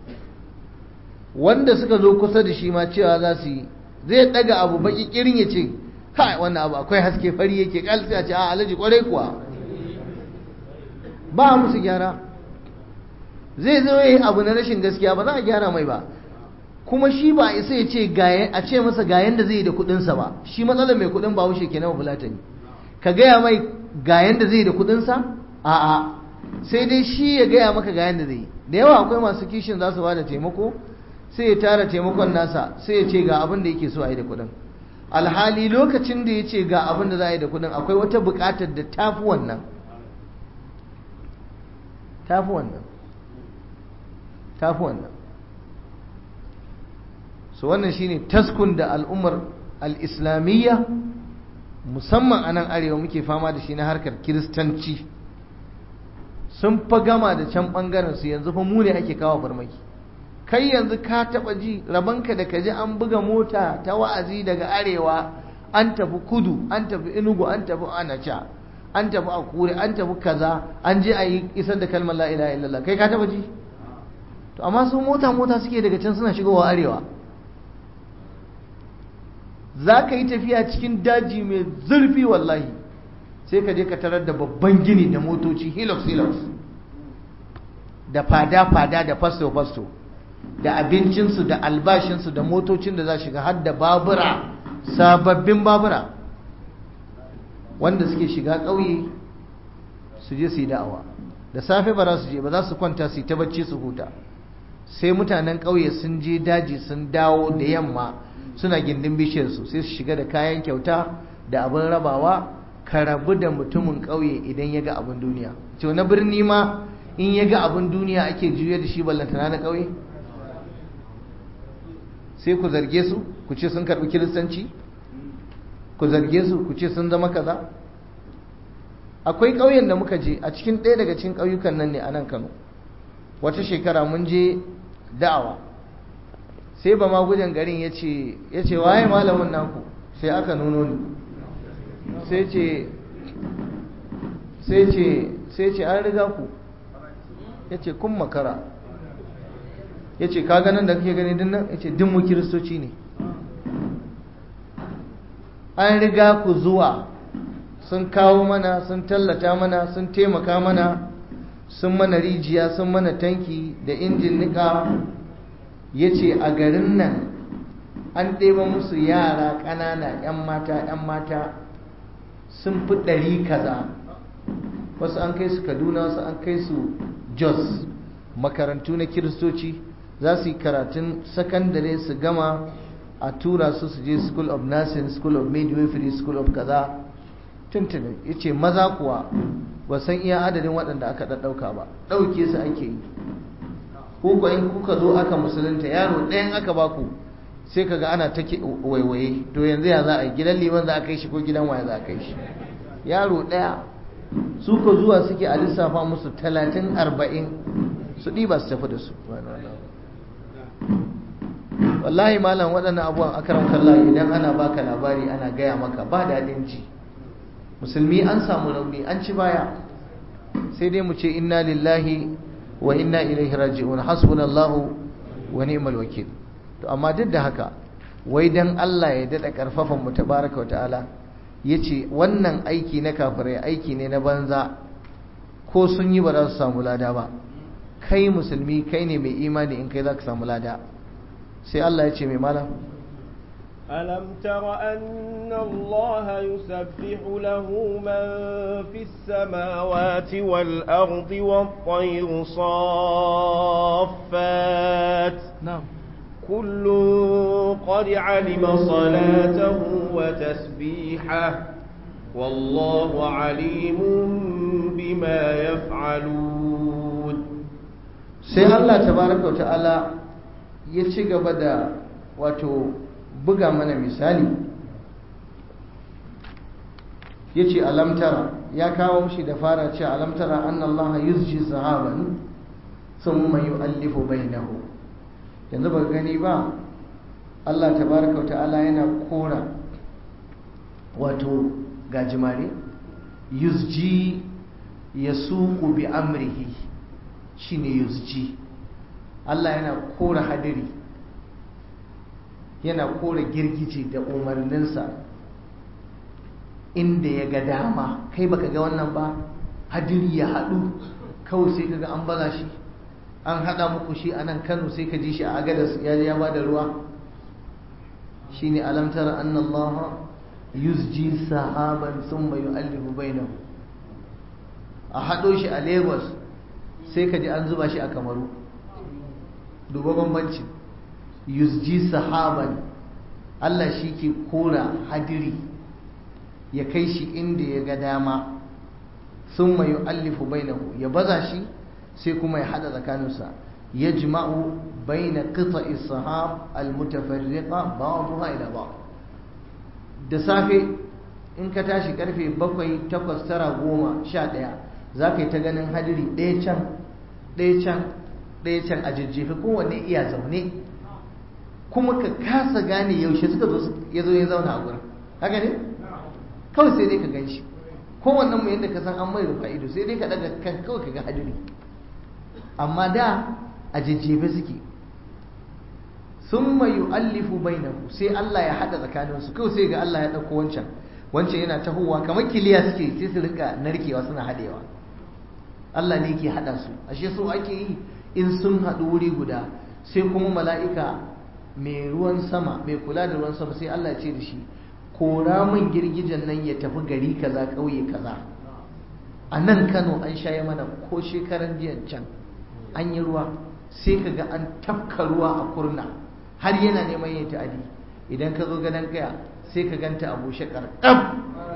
wanda suka zo kusa da shi ma cewa za su yi zai daga abu baki kirin ya ce kai wannan abu akwai haske fari yake kalsi a ce a alaji kwarai kuwa ba musu gyara zai zo yi abu na rashin gaskiya ba za a gyara mai ba kuma shi ba isa ya ce a ce masa ga yanda zai yi da kudinsa ba shi matsalar mai kudin ba wuce kenan fulatani ka gaya mai ga yanda zai yi da kudinsa a'a sai dai shi ya gaya maka ga yanda zai yi da yawa akwai masu kishin za su ba da taimako sai ya tara taimakon nasa sai ya ce ga abin da yake so a yi da kudin alhali lokacin da ya ce ga abin da za a yi da kudin akwai wata bukatar da tafi wannan tafi wannan tafi wannan so wannan shine taskun da al'ummar al'islamiyya musamman a nan arewa muke fama da shi na harkar kiristanci sun fa gama da can ɓangaren su yanzu fa mu ne ake kawo farmaki kai yanzu ka taɓa ji rabanka da ka ji an buga mota ta wa'azi daga arewa an tafi kudu an tafi inugu an tafi anacha an tafi akure an tafi kaza an je a yi isar da kalmar la ilaha illallah kai ka taɓa ji to amma su mota mota suke daga can suna shigowa arewa za ka yi tafiya cikin daji mai zurfi wallahi sai ka je ka tarar da babban gini da motoci hilux hilux da fada-fada da fasto-fasto da abincinsu da albashinsu da motocin da za shiga har da babura sababbin babura wanda suke shiga ƙauye su je su yi da'awa da safe ba za su je ba za su kwanta su yi ta bacci su huta sai mutanen ƙauye sun je daji sun dawo da yamma suna gindin bishiyarsu sai su shiga da kayan kyauta da abin rabawa ka rabu da mutumin ƙauye idan ya ga abin duniya to na birni ma in ya ga abin duniya ake juya da shi ballantana na ƙauye sai ku zarge su ku ce sun karɓi kiristanci ku zarge su ku ce sun zama kaza akwai ƙauyen da muka je a cikin ɗaya daga cikin ƙauyukan nan ne a nan kano wata shekara mun je da'awa sai ba ma gudan garin ya ce waye malamin naku sai aka nuno ni sai ce sai ce sai ce an riga ku ya ce kun makara ya ce ka ganin da kake gani dinnan ya ce dinmu kiristoci ne an riga ku zuwa sun kawo mana sun tallata mana sun taimaka mana sun mana rijiya sun mana tanki da injin nika ya ce a garin nan an ɗeba musu yara ƙanana 'yan mata 'yan mata sun fi ɗari kaza wasu an kai su kaduna wasu an kai su jos makarantu na kiristoci za su yi karatun sakandare su gama a tura su su je school of nursing school of midwifery school of kaza tuntuni ya ce maza kuwa ba san iya adadin waɗanda aka ɗaɗɗauka ba ɗauke su ake yi ko in kuka zo aka musulunta yaro ɗayan aka baku sai kaga ana ta waiwaye to yanzu ya za a yi gidan liman za a kai shi ko gidan waya za a kai shi yaro ɗaya su ko zuwa suke a lissafa musu talatin arba'in su ɗiba su tafi da su wallahi malam waɗannan abubuwan akaram kalla idan ana baka labari ana gaya maka ba daɗin ji musulmi an samu rauni an ci baya sai dai mu ce inna lillahi wa inna ilaihi raji'un hasbunallahu wa ni'mal wakil to amma duk da haka wai dan Allah ya dada karfafan mu tabaraka wa ta'ala yace wannan aiki na kafirai aiki ne na banza ko sun yi ba za su samu lada ba kai musulmi kai ne mai imani in kai za ka samu lada sai Allah ya ce mai malam ألم تر أن الله يسبح له من في السماوات والأرض والطير صافات نعم كل قد علم صلاته وتسبيحه والله عليم بما يفعلون sai Allah tabaraka wa ta'ala ya ci gaba da wato buga mana misali ya ce alamtara ya kawo shi da fara ce alamtara an Allah yuzji sahaban sun mai yu'allifu bainahu yanzu ba gani ba Allah tabaraka wa ta'ala yana kora wato gajimare yuzji ya suku bi amrihi shine yuzji Allah yana kora hadiri yana kora girgije da umarninsa inda ya ga dama kai baka ga wannan ba hadiri ya haɗu kawai sai kaga an baza shi an haɗa muku shi a nan kano sai ka ji shi a agadas ya ya ba da ruwa shine alamtar annallaha yuzji sahaban thumma yu'allifu bainahu a haɗo shi a lagos sai ka ji an zuba shi a kamaru duba bambanci yuzji sahaban Allah shi ke kora hadiri ya kai shi inda ya ga dama sun mai allifu bainahu ya baza shi sai kuma ya hada tsakaninsa ya jima'u baina qita ishab almutafarriqa ba'daha ila ba'd da safe in ka tashi karfe bakwai takwas tara goma sha ɗaya za ka yi ta ganin hadiri ɗaya can ɗaya can ɗaya can a jajjefe kowanne iya zaune kuma ka kasa gane yaushe suka zo ya zo ya zauna a gurin haka ne kawai sai dai ka gan shi kowannen mu yadda ka san an mai rufa ido sai dai ka daga kan kawai ka ga hadiri amma da a jajjefe suke sun mai yu'allifu bainahu sai Allah ya hada tsakaninsu kawai sai ga Allah ya ɗauko wancan wancan yana tahowa kamar kiliya suke sai su rinka narkewa suna haɗewa Allah ne ke haɗa su ashe so ake yi in sun haɗu wuri guda sai kuma mala'ika mai ruwan sama mai kula da ruwan sama sai Allah ce da shi kora min girgijen nan ya tafi gari kaza ƙauye kaza a nan Kano an shaye mana ko shekaran jiyan can an yi ruwa sai ka ga an tafka ruwa a kurna har yana neman yin ta'adi idan ka zo gadon kaya sai ka ganta a bushe ƙarƙam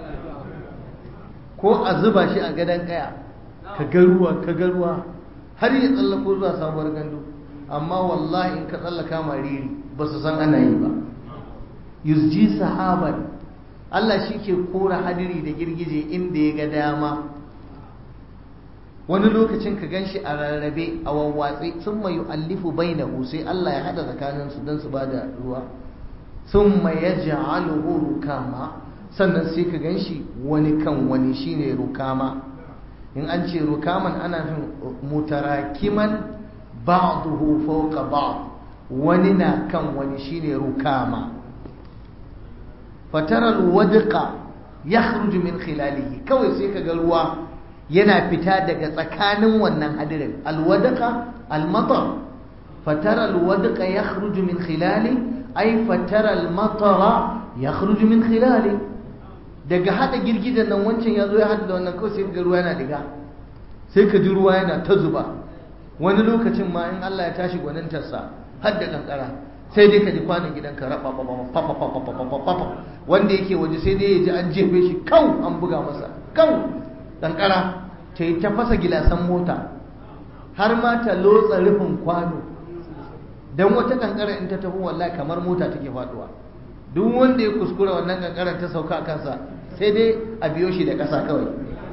ko a zuba shi a gadon kaya ka ga ruwa ka ga ruwa har ya tsallako zuwa sabuwar gandu amma wallahi in ka tsallaka mariri ba su san ana yi ba yusji sahaban Allah shi ke kora hadiri da girgije inda ya ga dama wani lokacin ka gan shi a rarrabe a wawwatse sun mai allifu bai na sai Allah ya hada tsakaninsu don su ba da ruwa sun mai ya ja'aluhu rukama sannan sai ka gan shi wani kan wani shine rukama in an ce rukaman ana fin mutarakiman ba'duhu fawqa ba'd wani na kan wani shine rukama fatara alwadqa yakhruju min khilalihi kawai sai kaga ruwa yana fita daga tsakanin wannan hadirin alwadqa almatar fatara alwadqa yakhruju min khilali ay fatara almatara yakhruju min khilali daga hada girgidan nan wancan yazo ya hada da wannan kawai sai kaga ruwa yana diga sai ka ji ruwa yana ta zuba wani lokacin ma in Allah ya tashi gwanintarsa har da kankara sai dai ka ji kwanan gidanka raba wanda yake waje sai dai ya ji an jefe shi kau an buga masa kau kankara ta yi ta fasa gilasan mota har ma ta lotsa rufin kwano don wata kankara in ta tafi wallahi kamar mota take faduwa duk wanda ya kuskura wannan kankaran ta sauka a kansa sai dai a biyo shi da ƙasa kawai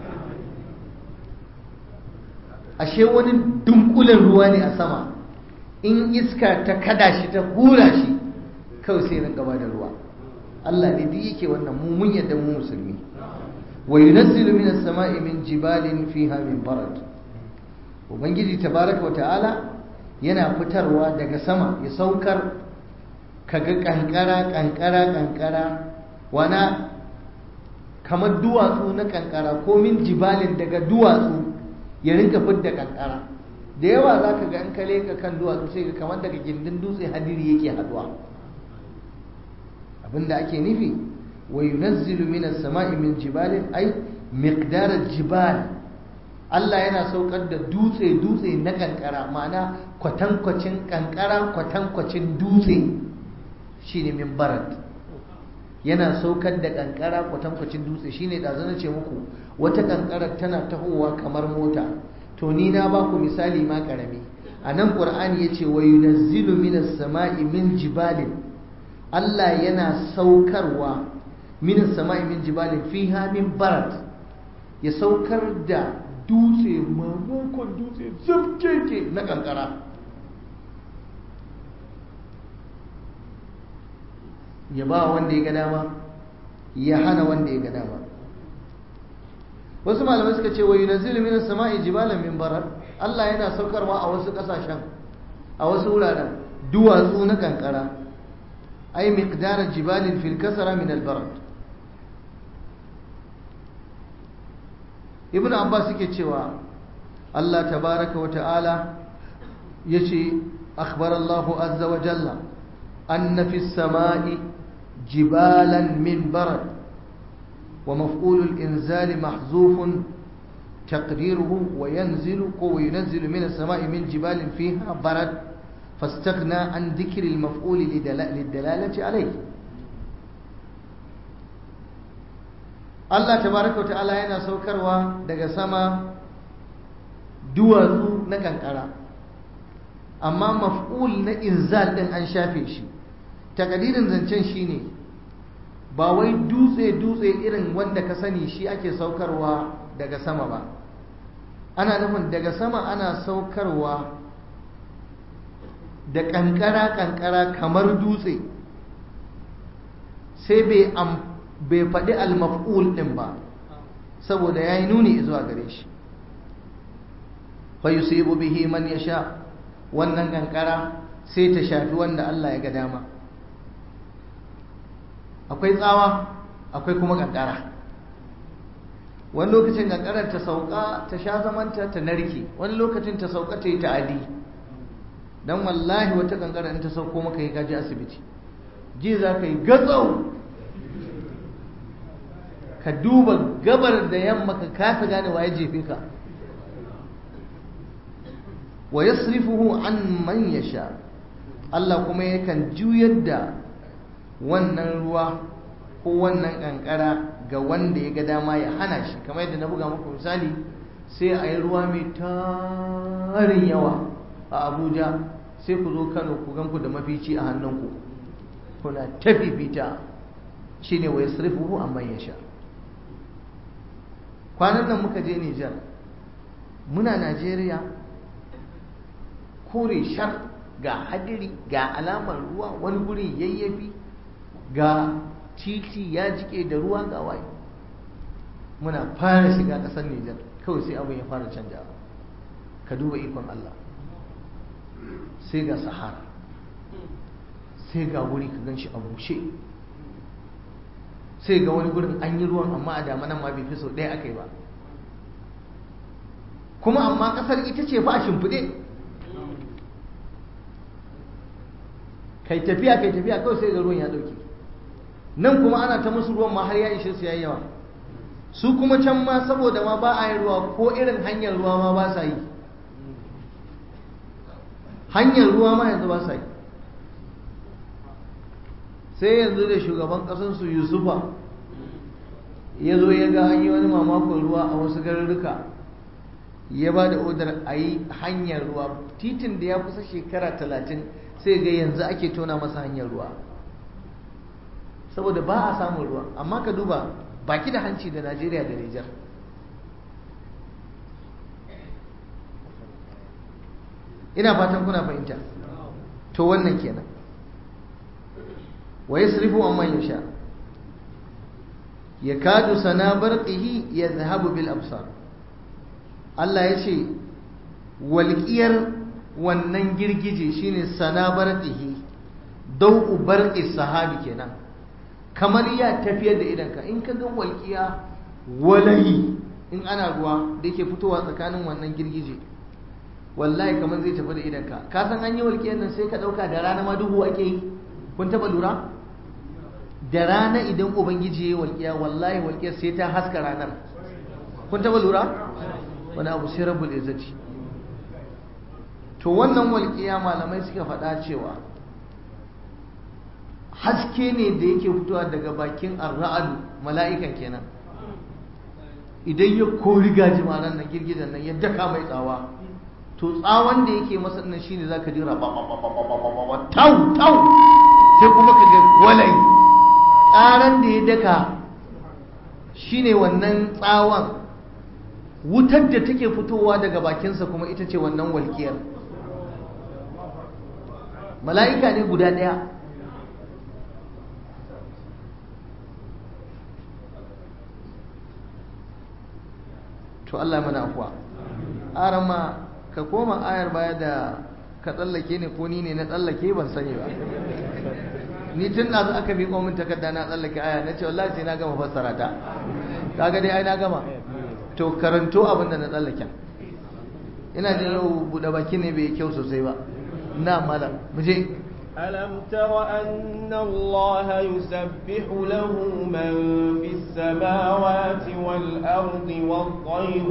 ashe wani dunkulen ruwa ne a sama in iska ta kada shi ta hura shi kawai sai rinka ba da ruwa Allah ne duk yake wannan mu mun yadda mu musulmi wa yunazzilu minas sama'i min jibalin fiha min barad ubangiji tabaraka wa ta'ala yana fitarwa daga sama ya saukar kaga kankara kankara kankara wana kamar duwatsu na kankara ko min jibalin daga duwatsu ya rinka fidda kankara da yawa za ka ga in ka leka kan duwatsu sai ga kamar daga gindin dutse hadiri yake haduwa abinda ake nufi wa yunazzilu minas sama'i min jibalin ay miqdar jibal Allah yana saukar da dutse dutse na kankara ma'ana kwatankwacin kankara kwatankwacin dutse shine min barat yana saukar da kankara kwatankwacin dutse shine da zan ce muku wata kankara tana tahowa kamar mota to ni na ba ku misali ma karami a nan ƙur'ani ya ce wa yunazzilu minas sama'i min jibalin Allah yana saukarwa minas sama'i min jibalin fiha min barat ya saukar da dutse mamakon dutse zabkeke na kankara ya ba wanda ya ga dama ya hana wanda ya ga dama wasu malamai suka ce wa yunazzilu minas sama'i jibalan min barar Allah yana saukarwa a wasu kasashen a wasu wuraren duwatsu na kankara ay miqdar jibalin fil kasara min al barad ibnu abbas yake cewa Allah tabaraka wa ta'ala yace akhbar Allah azza wa jalla anna fis sama'i jibalan min barad ومفعول الإنزال محذوف تقديره وينزل وينزل من السماء من جبال فيها برد فاستغنى عن ذكر المفعول للدلالة عليه Allah tabaraka ta'ala yana saukarwa daga sama duwatsu na kankara amma maf'ul na inzal din an shafe shi takadirin zancen shine ba wai dutse-dutse irin wanda ka sani shi ake saukarwa daga sama ba ana nufin daga sama ana saukarwa da kankara-kankara kamar dutse sai bai faɗi almaf'ul ɗin ba saboda ya yi nuni zuwa gare shi fa yusibu bihi man ya sha wannan kankara sai ta shafi wanda Allah ya ga dama akwai tsawa akwai kuma kankara wani lokacin kankarar ta sauka ta sha zamanta ta narke wani lokacin ta sauka ta yi ta'adi don wallahi wata kankarar ta sauko maka yi kaji asibiti ji za ka yi gatsau ka duba gabar da yamma ka kasa gane waye jefe ka wa yasrifuhu an man yasha Allah kuma yakan juyar da wannan ruwa ko wannan kankara ga wanda ya ga dama ya hana shi kamar yadda na buga muku misali sai a yi ruwa mai tarin yawa a abuja sai ku zo kano ku ganku da mafici a hannunku kuna ta fifita shine wa yasrifuhu amman yasha kwanan nan muka je Nijar muna Najeriya kore shar ga hadiri ga alamar ruwa wani guri yayyafi ga titi ya jike da ruwa ga waye muna fara shiga ƙasar Nijar kawai sai abin ya fara canjawa ka duba ikon Allah sai ga sahara sai ga wuri ka gan shi a bushe sai ga wani gurin an yi ruwan amma a damanan ma bai fi sau ɗaya aka yi ba kuma amma ƙasar ita ce fa a shimfiɗe kai tafiya kai tafiya kawai sai ga ruwan ya ɗauke nan kuma ana ta musu ruwan ma har ya ishe su yayi yawa su kuma can ma saboda ma ba a yi ruwa ko irin hanyar ruwa ma ba sa yi hanyar ruwa ma yanzu ba sa yi sai yanzu da shugaban ƙasarsu yusufa ya zo ya ga an yi wani mamakon ruwa a wasu garurruka ya ba da odar a yi hanyar ruwa titin da ya kusa shekara talatin sai ga yanzu ake tona masa hanyar ruwa saboda ba a samun ruwa amma ka duba baki da hanci da najeriya da nijar ina fatan kuna fahimta to wannan kenan wa yasrifu amman yasha yakadu sana barqihi yadhhabu bil absar Allah ya ce walƙiyar wannan girgije shine sana barqihi dau'u barqi sahabi kenan kamar ya tafiyar da idanka in ka ga walƙiya walayi in ana ruwa da yake fitowa tsakanin wannan girgije wallahi kamar zai tafi da idanka ka san an yi walƙiyar nan sai ka ɗauka da rana ma duhu ake yi kun taɓa lura da rana idan ubangiji ya walƙiya wallahi walƙiyar sai ta haska ranar kun taɓa lura wani abu sai rabbul izzati to wannan walƙiya malamai suka faɗa cewa haske ne da yake fitowa daga bakin arra'adu mala'ikan kenan idan ya kori gajimanan nan girgidan nan ya daka mai tsawa to tsawon da yake masa nan shine zaka jira ba tau tau sai kuma ka ga walai tsaran da ya daka shine wannan tsawon wutar da take fitowa daga bakinsa kuma ita ce wannan walƙiyar mala'ika ne guda ɗaya to Allah mana afuwa arama ka koma ayar baya da ka tsallake ne ko ni ne na tsallake ban sani ba ni tun da aka miƙo min takarda na tsallake aya na ce wallahi sai na gama fassara ta kaga dai ai na gama to karanto abin da na tsallake ina da yau buɗe baki ne bai kyau sosai ba na malam mu je ألم تر أن الله يسبح له من في السماوات والأرض والطير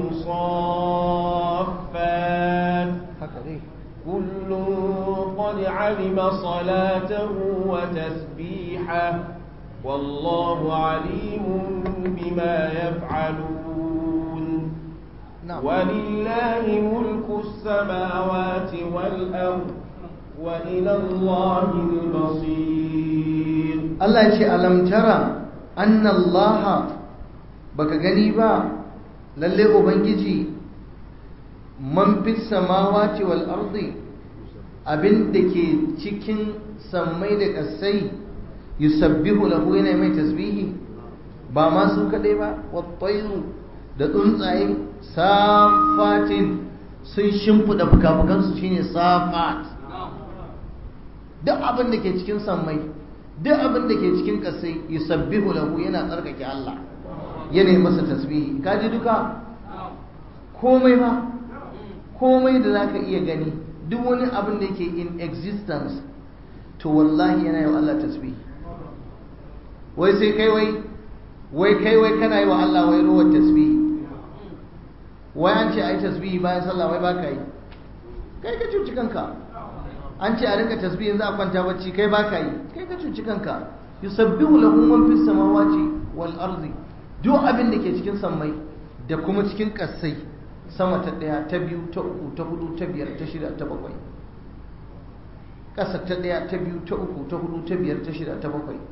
صافات كل قد علم صلاته وتسبيحه والله عليم بما يفعلون نعم. ولله ملك السماوات والأرض وإلى الله المصير Allah ya ce alam tara anna Allah baka gani ba lalle ubangiji man fis samawati wal ardi abin da ke cikin sammai da kasai yusabbihu lahu yana mai tasbihi ba ma su kadai ba wattairu da tsuntsaye safatin sun shimfiɗa fuka-fukansu shine safat duk abin da ke cikin sammai duk abin da ke cikin kasai yusabbihu lahu yana tsarkake Allah yana yi masa tasbihi kaji duka komai ba komai da zaka iya gani duk wani abin da yake in existence to wallahi yana yi wa Allah tasbihi wai sai kai wai wai kai wai kana yi wa Allah wai ruwan tasbihi wai an ce ai tasbihi bayan sallah wai baka yi kai ka cuci kanka an ce a rinka tasbihin za a kwanta bacci kai baka yi kai ka cuci kanka yusabbihu lahu man fis samawati wal ardi duk abin da ke cikin sammai da kuma cikin kasai sama ta daya ta biyu ta uku ta hudu ta biyar ta shida ta bakwai kasa ta daya ta biyu ta uku ta hudu ta biyar ta shida ta bakwai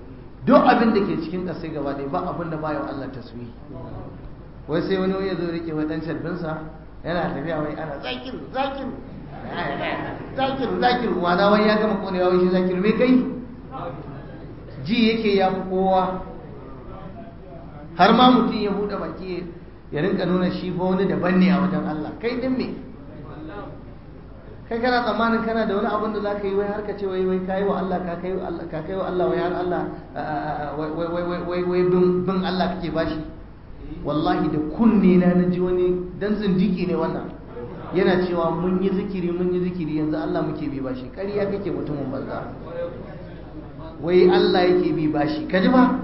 duk abin da ke cikin ƙasai gaba ɗaya ba abin da bayan Allah taswihi wai sai wani wani ya zo rike wai dan sharbinsa yana tafiya wai ana zakiru zakiru zakiru zakiru wana wai ya gama konewa wai shi zakiru me kai ji yake ya fi kowa har ma mutum ya buɗe baki ya rinka nuna shi fa wani daban ne a wajen Allah kai din me kai kana tsammanin kana da wani abin da za ka yi wai har ka ce wai wai kayi wa Allah ka kai wa Allah ka kai wa Allah wai har Allah wai wai wai wai wai bin Allah kake bashi wallahi da kunne na naji wani dan zindiki ne wannan yana cewa mun yi zikiri mun yi zikiri yanzu Allah muke bi bashi ƙarya kake mutumin banza wai Allah yake bi bashi ka ji ba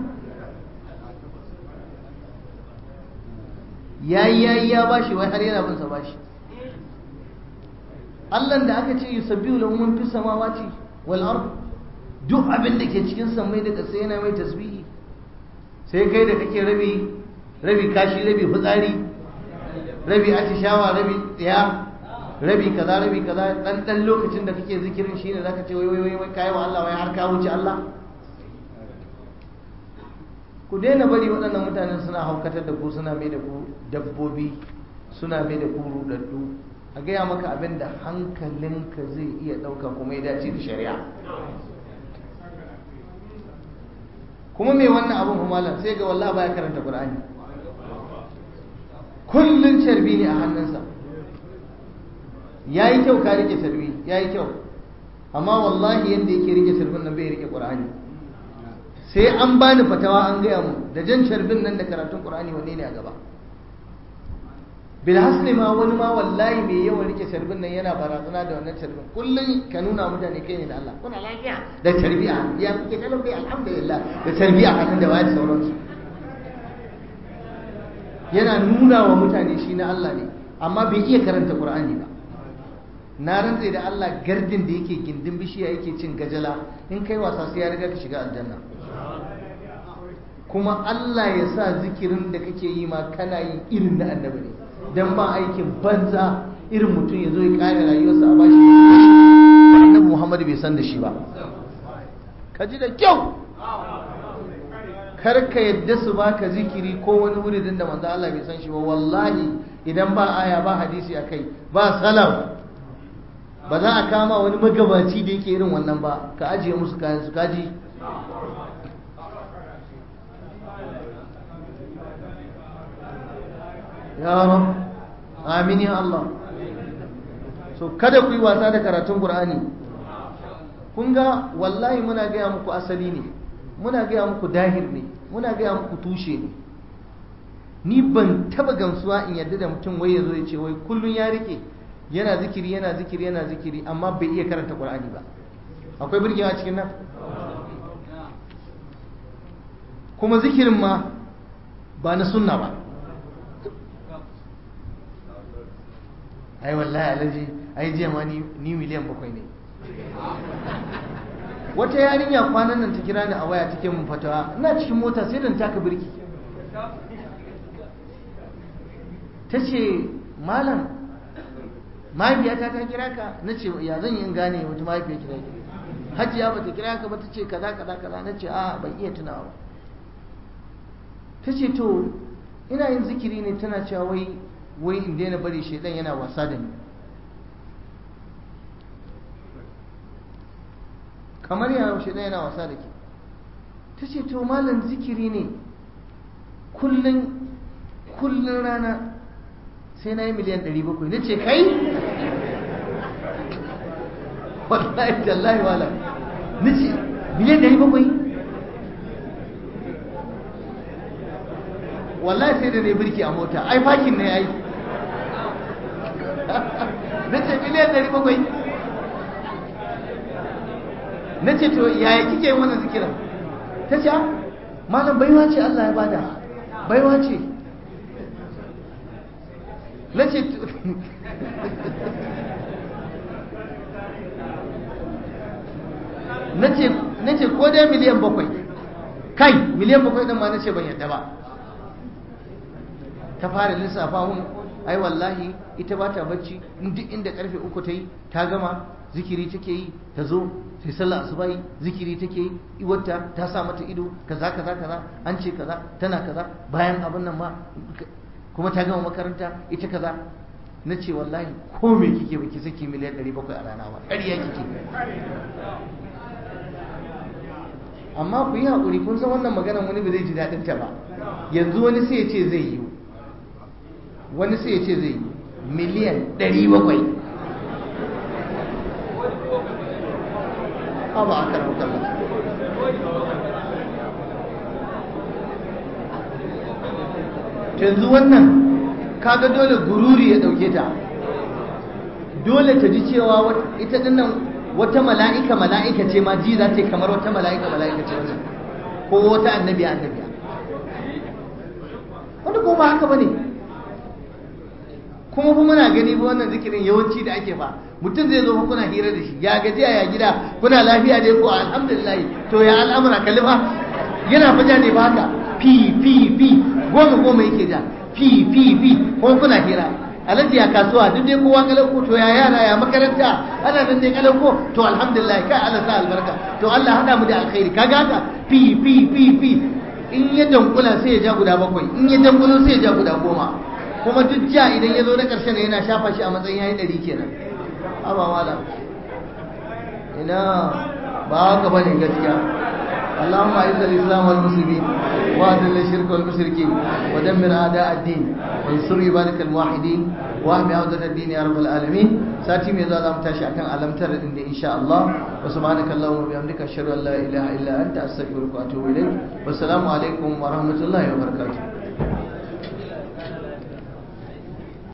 yayi yayi ya bashi wai har yana bin sa bashi Allah da aka ce yusabbihu lahu man fis samawati wal ard duk abin da ke cikin samai da ƙasa yana mai tasbihi sai kai da kake rabi rabi kashi rabi fitsari rabi atishawa rabi tsaya rabi kaza rabi kaza dan dan lokacin da kake zikirin shine zaka ce wai wai wai kai wa Allah wai har ka wuce Allah ku daina bari waɗannan mutanen suna haukatar da ku suna mai da ku dabbobi suna mai da ku rudaddu a gaya maka abin da hankalinka zai iya ɗauka kuma ya dace da shari'a kuma mai wannan abin humalan sai ga wallah baya karanta qur'ani kullun carbi ne a hannunsa yayi kyau ka rike carbi yayi kyau amma wallahi yanda yake rike carbin nan bai rike qur'ani sai an bani fatawa an gaya mu da jan carbin nan da karatun qur'ani wanne ne a gaba bil hasli ma wani ma wallahi mai yawan rike carbin nan yana barazana da wannan carbin kullun ka nuna mutane kai ne da Allah kuna lafiya da tarbiya ya kuke kalau dai alhamdulillah da tarbiya hannun da wayar sauransu yana nuna wa mutane shi na Allah ne amma bai iya karanta Qur'ani ba na rantse da Allah gardin da yake gindin bishiya yake cin gajala in kai wasa sai ya riga ka shiga aljanna kuma Allah ya sa zikirin da kake yi ma kana yin irin na annabi ne dan ba aikin banza irin mutum ya zo ya kare rayuwarsa a bashi annabi Muhammad bai san da shi ba ka ji da kyau kar ka yadda su baka zikiri ko wani wuridin da manzo Allah bai san shi ba wallahi idan ba aya ba hadisi akai ba salaf ba za a kama wani magabaci da yake irin wannan ba ka ajiye musu kayan su kaji ya rab amin ya Allah so kada ku yi wasa da karatun Qur'ani kun ga wallahi muna gaya muku asali ne muna gaya muku dahir ne muna gaya muku tushe ne ni ban taba gamsuwa in yadda da mutum wai yazo ya ce wai kullun ya rike yana zikiri yana zikiri yana zikiri amma bai iya karanta Qur'ani ba akwai burgewa cikin nan kuma zikirin ma ba na sunna ba ai wallahi alaji ai jiya ma ni miliyan bakwai ne wata yarinya kwanan nan ta kira ni a waya take mun fatawa ina cikin mota sai dan taka birki ta ce malam mahaifiyata ta kira ka na ce ya zan yi in gane wata mahaifiya kira ki hajiya ba ta kira ka ba ta ce kaza kaza kaza na ce a ban iya tunawa ta ce to ina yin zikiri ne tana cewa wai wai in daina bari shaidan yana wasa da ni kamar yana shaidan yana wasa da ke ta ce to malam zikiri ne kullum kullum rana sai na yi miliyan 700 na ce kai wallahi tallahi wala na ce miliyan 700 wallahi sai da ne birki a mota ai fakin ne ai na ce miliyan 700 na ce to yaya kike yin wannan zikiran ta ce malam baiwa ce Allah ya bada baiwa ce na ce na ce ko dai miliyan bakwai kai miliyan bakwai ɗin ma na ce ban yadda ba ta fara lissafa mun ai wallahi ita ba ta bacci duk inda karfe uku ta yi ta gama zikiri take yi ta zo sai sallah asuba yi zikiri take yi iwarta ta sa mata ido kaza kaza kaza an ce kaza tana kaza bayan abin nan ma kuma ta gama makaranta ita kaza na ce wallahi ko me kike baki saki miliyan 700 a rana ba ƙarya kike amma ku yi haƙuri kun san wannan magana wani ba zai ji daɗin ta ba yanzu wani sai ya ce zai yi wani sai ya ce zai yi miliyan 700 ba a karan kallon yanzu wannan kaga dole gururi ya dauke ta dole ta ji cewa ita dinnan wata mala'ika mala'ika ce ma ji za ta yi kamar wata mala'ika mala'ika ce wannan ko wata annabiya annabiya wanda ko ba haka bane kuma fa muna gani ba wannan zikirin yawanci da ake ba mutum zai zo fa kuna hira da shi ya gaji ya gida kuna lafiya dai ko alhamdulillah to ya al'amura kalli fa yana faja ne ba haka fi fi fi goma goma yake ja fi fi fi ko kuna hira alaji ya kasuwa duk dai kowa kalauko to ya yara ya makaranta ana nan dai kalauko to alhamdulillah kai Allah sa albarka to Allah hada mu da alkhairi kaga haka fi fi fi fi in ya dankula sai ya ja guda bakwai in ya dankulo sai ya ja guda goma kuma duk ja idan ya zo na ƙarshen yana shafa shi a matsayin yayi ɗari kenan amma wala ina ba haka bane gaskiya اللهم اعز الاسلام والمسلمين واذل الشرك والمشركين ودمر اعداء الدين وانصر عبادك الموحدين واهم عوده الدين يا رب العالمين ساتي مي زاد متاشي akan alamtar din ان شاء الله وسبحانك اللهم وبحمدك اشهد ان لا اله الا انت استغفرك واتوب اليك والسلام عليكم ورحمه الله وبركاته